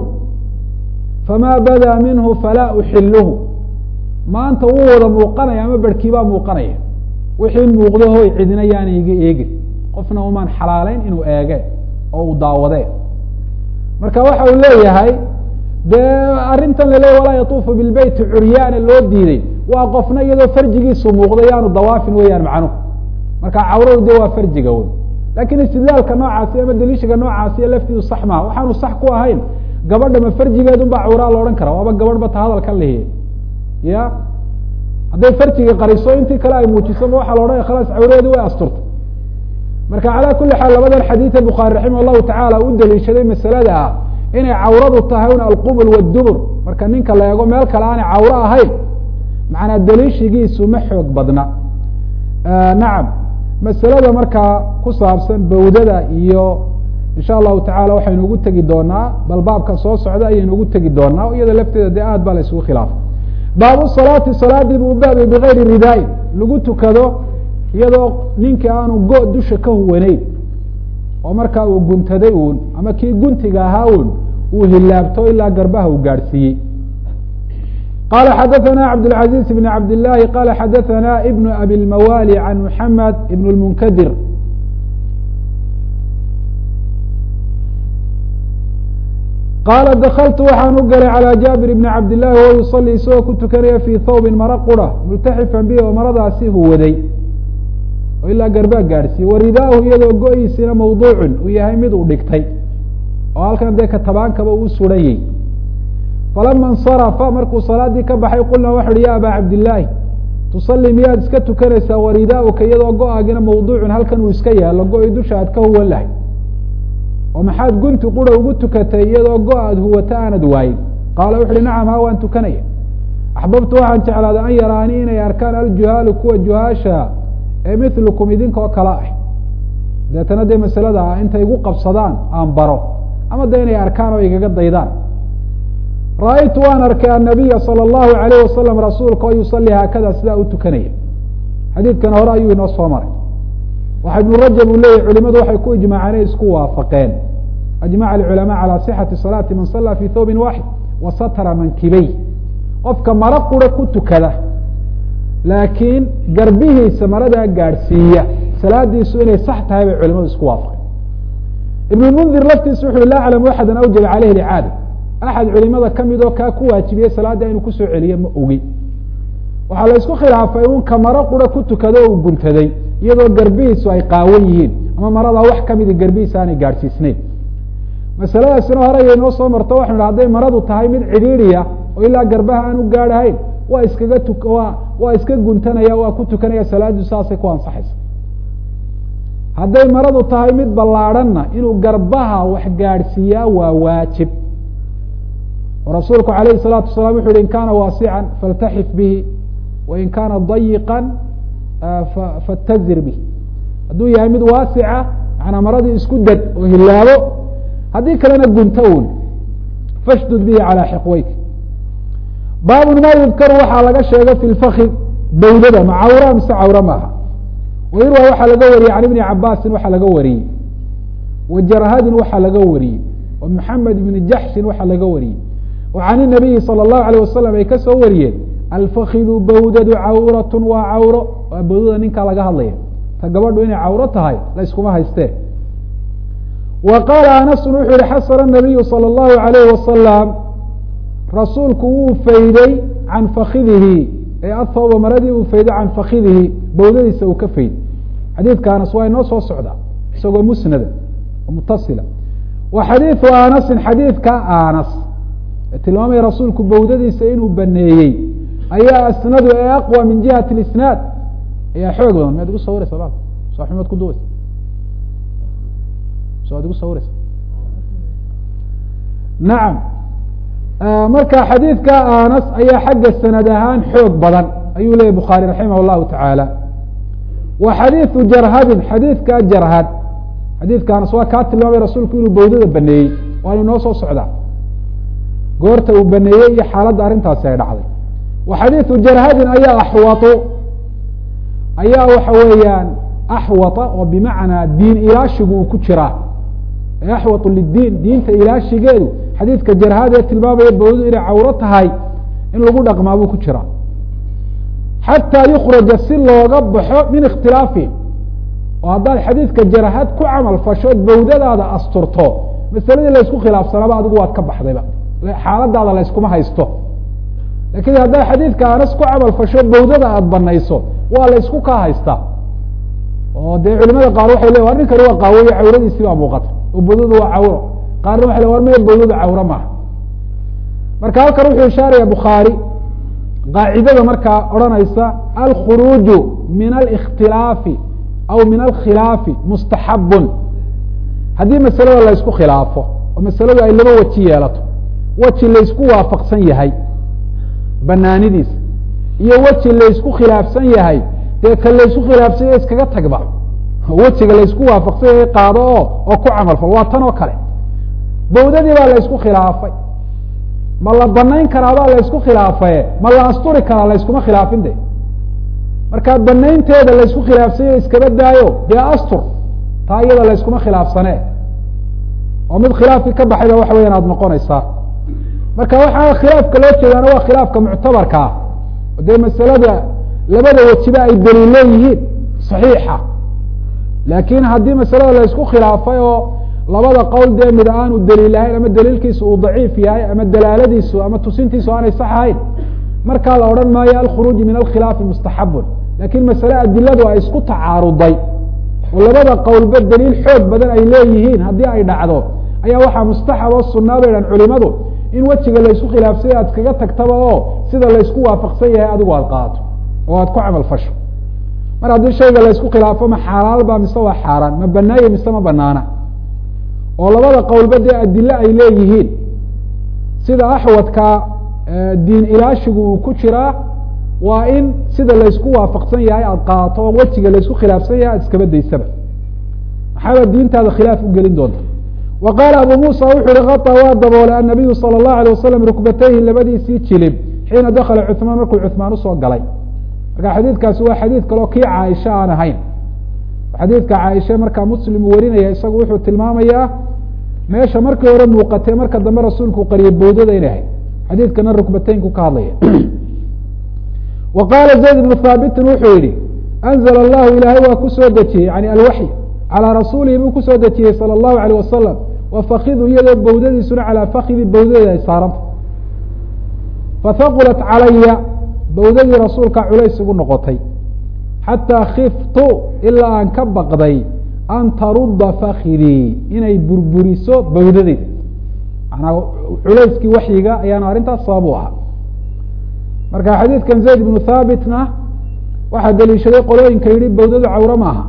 fama bada minhu falaa uxiluhu maanta wuu wada muuqanaya ama berhkiibaa muuqanaya wixii muuqdo hoy cidina yaana iga eegin qofna umaan xalaaleyn inuu eege oo uu daawade marka waxa uu leeyahay dee arrintan laleeya walaa yatuufu bilbeyti curyaana loo diiday waa qofna iyadoo farjigiisu muuqdo yaanu dawaafin weeyaan macnuhu marka cawradu de waa farjiga wey lakin istidlaalka noocaasi ama daliishiga noocaasiyo laftiidu sax maha waxaanu sax ku ahayn gabadha ma farjigeedun baa cawraa la odhan kara waaba gabadh ba ta hadalkan lihiye ya hadday farjiga qariso intii kale ay muujiso ma waxaa la odhanaya khalaas cawradeedi way asturta marka calaa kuli xaal labadan xadiida bukhaari raximah llahu tacaala u daliishaday masalada ah inay cawradu tahay un alqubul waddubur marka ninka la eego meel kale aanay cawro ahayn macnaa daliishigiisu ma xoog badna nacam masalada markaa ku saabsan bawdada iyo insha allahu tacala waxaynu ugu tegi doonaa bal baabka soo socda ayaynu ugu tegi doonaa iyada lafteeda dee aad baa la isugu khilaafay baabu salaati salaadii buu baabay bigayri ridaain lagu tukado iyadoo ninkii aanu go- dusha ka huwaneyn oo markaa uu guntaday uun ama kii guntiga ahaa uun uu hilaabto ilaa garbaha uu gaadhsiiyey qala xadaثna cabdالعaزيز بن cabd الlahi qala xadaثna ibn abi اlmawali can mحamed ibn الmunkadir qaala dakltu waxaan u galay calى jaabir bni cabd الlahi wahuwa yusalii isagoo ku tukanaya fii thawbin maro qura multaxifan bihi oo maradaasi huwaday oo ilaa garbaa gaadhsiiyey waridaahu iyadoo go-iisina mawduucun uu yahay mid uu dhigtay oo halkan dee katabaankaba uu surayey falama insarafa markuu salaadii ka baxay qulnaa waxu uhi ya abaa cabdillaahi tusalli miyaad iska tukanaysaa waridaauka iyadoo go-aagina mawduucun halkan uu iska yaalo go-i dusha aad ka huwan lahay oo maxaad gunti qura ugu tukatay iyadoo go-aad huwata aanad waayin qaala wuxu uhi nacam ha waan tukanaya axbabtu waxaan jeclaaday an yaraanii inay arkaan aljuhaalu kuwa juhaasha ee milukum idinkoo kale ah deetana dee masalada ah intay igu qabsadaan aan baro ama de inay arkaan oo igaga daydaan ra-aytu waan arkay annabiya salى اllahu alayh wasalam rasuulka oo yusalii haakada sidaa u tukanaya xadiidkan hore ayuu inoo soo maray waxa ibnu rajab uu leeyahy culimadu waxay ku ijmaaceen isku waafaqeen ajmaca alculamaa calى صixati salaati man sala fi thawbin waaxid wa satara mankibey qofka maro qura ku tukada laakiin garbihiisa maradaa gaadhsiiya salaadiisu inay sax tahay bay culimadu isku waafaqeen ibn mundir laftiisa wuxu laa aclamu axada awjaba caleyhi licaada axad culimada kamid oo kaa ku waajibiyey salaadda inuu kusoo celiyo ma ogi waxaa la isku khilaafay un ka maro qura ku tukado o uu guntaday iyadoo garbihiisu ay qaawan yihiin ama maradaa wax kamida garbihiisa aanay gaadhsiisnayn masaladaasina hore ay noo soo marto waxanu idhi hadday maradu tahay mid cidhiidriya oo ilaa garbaha aan u gaadhahayn waa iskaga tu waa waa iska guntanaya waa ku tukanaya salaaddu saasay ku ansaxaysa hadday maradu tahay mid ballaadhanna inuu garbaha wax gaadhsiiyaa waa waajib oo rasuulku alayhi الsalaatu wasalaam wuxu uhi in kana waasican faltaxif bihi wain kana dayiqa fatazir bih hadduu yahay mid waasica manaa maradii isku dad oo hilaabo haddii kalena gunto un fashdud bihi calى xiqweyk baabun ma yudkaru waxaa laga sheegay fi lfakid bawdada ma cawra mise cawre maaha wayurwa waxaa laga wariyey can ibni cabaasin waxaa laga wariyey wa jarhadin waxaa laga wariyey wa maxamed ibni jaxshin waxaa laga wariyey wa can inabiyi salى اllahu alayh wasalam ay ka soo wariyeen alfakidu bawdadu cawrat waa cawro waa bawdada ninkaa laga hadlaya ta gabadhu inay cawro tahay la yskuma haystee wa qaala anasun wuxuu yihi xasana nabiyu salى اllahu alayh wasalam rasuulku wuu fayday can fakidihi ee athawba maradii uu fayday can fakidihi bawdadiisa uu ka fayd xadiidka anas waa inoo soo socda isagoo musnada oo mutasila wa xadiidu anasin xadiidka anas ee tilmaamaya rasuulku bawdadiisa inuu baneeyey ayaa asnadu ee aqwa min jihati isnaad ayaa xoog badan miyaad igu sawiraysa ba saaximad ku duwaysa so ad igu sawiraysa nacam marka xadiidka anas ayaa xagga sanad ahaan xoog badan ayuu leyahy bukhaari raximah اllahu tacaala wa xadiidu jarhadin xadiidka jarhad xadiidka anas waa kaa tilmaamay rasuulku inuu bawdada baneeyey waanu inoo soo socdaa goorta uu baneeyey iyo xaaladda arrintaasi ay dhacday wa xadiidu jarhadin ayaa axwatu ayaa waxa weeyaan axwata oo bimacnaa diin ilaashigu uu ku jiraa ee axwatu lidiin diinta ilaashigeedu xadiidka jarhad ee tilmaamaya bawdadu inay cawro tahay in lagu dhaqmaa buu ku jiraa xataa yukraja si looga baxo min ikhtilaafihim oo haddaad xadiidka jarhad ku camal fashood bawdadaada asturto masaladii laysku khilaafsanaaba adigu waad ka baxdayba xaaladaada layskuma haysto lakin haddaad xadiidka anas ku camal fasho bawdada aada banayso waa laysku kaa haystaa oo dee culimada qaar waxay le war ninkani waa qaawoye cawradiisii baa muuqata oo bawdadu waa cawro qaarna waxay le war maya bawdadu cawro maaha marka halkan wuxuu ishaaraya bukhaari qaacidada markaa odhanaysa alkhuruuju min alikhtilaafi aw min alkhilaafi mustaxabun haddii masalada laysku khilaafo oo masaladu ay laba weji yeelato weji laysku waafaqsan yahay banaanidiisa iyo weji laysku khilaafsan yahay dee ka laysku khilaafsan yahay iskaga tagba wejiga laysku waafaqsan yahay qaado oo oo ku camalfal waa tan oo kale bawdadii baa laysku khilaafay ma la banayn karaabaa laysku khilaafaye ma la asturi karaa layskuma khilaafin de marka banaynteeda laysku khilaafsan yahay iskaba daayo dee astur taa iyada layskuma khilaafsane oo mid khilaafkii ka baxayba waxa weyan aada noqonaysaa marka waxaa khilaafka loo jeedaana waa khilaafka muctabarka ah o dee masalada labada wejiba ay daliil leeyihiin saxiixa laakiin haddii masalada laysku khilaafay oo labada qowl dee mid aanu daliil ahayn ama daliilkiisu uu daciif yahay ama dalaaladiisu ama tusintiisu aanay sax ahayn markaa la odhan maayo alkhuruuju min alkhilaafi mustaxabun lakiin masale adiladu ay isku tacaaruday oo labada qowlba daliil xoog badan ay leeyihiin haddii ay dhacdo ayaa waxaa mustaxab oo sunaa bay dhan culimadu in wejiga laysku khilaafsay aad kaga tagtaba oo sida laysku waafaqsan yahay adigu aad qaato oo aad ku camal fasho mar haddii shayga laysku khilaafo ma xalaalba mise waa xaaraan ma banaaye mise ma banaana oo labada qowlba dee adile ay leeyihiin sida axwadka diin ilaashigu uu ku jiraa waa in sida laysku waafaqsan yahay aada qaato oo wejiga laysku khilaafsan yahay aad iskaba daysaba maxaaba diintaada khilaaf u gelin doonta wa qaala abu muusa wuxu uhi kata waa daboolay annabiyu sala allahu alay wasalam rukbatayhi labadiisii jilib xiina dakala cuثmaan markuu cuثmaan usoo galay marka xadiidkaasi waa xadiid kaleo kii caaisha aan ahayn xadiidka caaisha markaa muslim uu warinaya isagu wuxuu tilmaamayaa meesha markii hore muuqatee marka dambe rasuulku qariyay bowdada inay ahayd xadiidkana rukbateynku ka hadlaya wa qaala zayd ibnu haabitin wuxuu yihi anzla allahu ilaahay waa kusoo dejiyey yani alwaxy calىa rasuulihi buu kusoo dejiyey salى اllahu alيyه wasalam wafakidu iyadoo bowdadiisuna calaa fakidi bowdadeeda ay saaranta fahaqulat calaya bowdadii rasuulka culays igu noqotay xataa khiftu ilaa aan ka baqday an tarudda fakidii inay burburiso bowdadeeda manaa culayskii waxyiga ayaana arrintaas sabab u ahaa marka xadiidkan zayd ibnu thaabitna waxaa daliishaday qolooyinka yihi bowdadu cawre maaha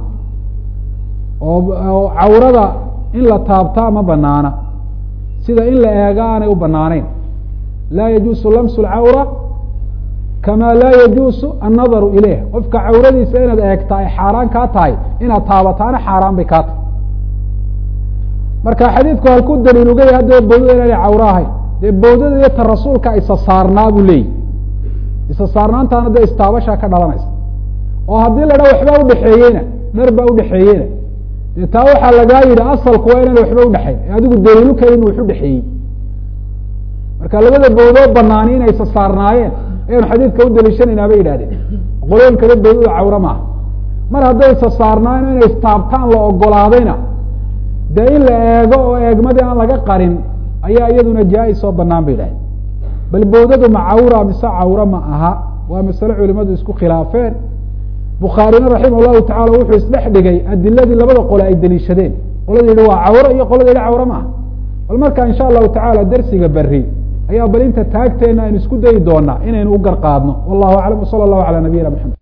oo cawrada in la taabtaa ma banaana sida in la eega aanay u banaaneyn laa yajuusu lamsu lcawra kama laa yajuusu annadaru ilayh qofka cawradiisa inaad eegtaa ay xaaraan kaa tahay inaad taabataana xaaraan bay kaa tahay marka xadiidku halkuu daliil uga yahay haddaba bowdada inaanay cawro ahayn dee bowdada iyo ta rasuulka isa saarnaa buu leeyihi isa saarnaantaana dee istaabashaa ka dhalanaysa oo haddii la dha waxbaa udhexeeyeyna dhar baa udhexeeyeyna dee taa waxaa lagaa yidhi asalku waa inaan waxba udhexayn ee adigu daliilu kale inu waxu dhexeeyey marka labada bowdoo banaani inay isa saarnaayeen ayaanu xadiidka u daliishanaynaa bay yidhahdeen qolooyin kale bowdada cawre maaha mar hadday isa saarnaayen inay istaabtaan la ogolaadayna dee in la eego oo eegmadii aan laga qarin ayaa iyaduna jaa-is oo banaan bay yidhahdeen bal bowdadu ma cawra mise cawre ma aha waa masale culimadu isku khilaafeen bukhaarina raximah llahu tacala wuxuu isdhex dhigay adiladii labada qole ay daliishadeen qolada yihi waa cawre iyo qolada yihi cawre maaha bal marka insha allahu tacala dersiga beri ayaa bal inta taagteena aynu isku dayi doonaa inaynu u gar qaadno wallahu aclam wsala allahu calaa nabiyina maxamed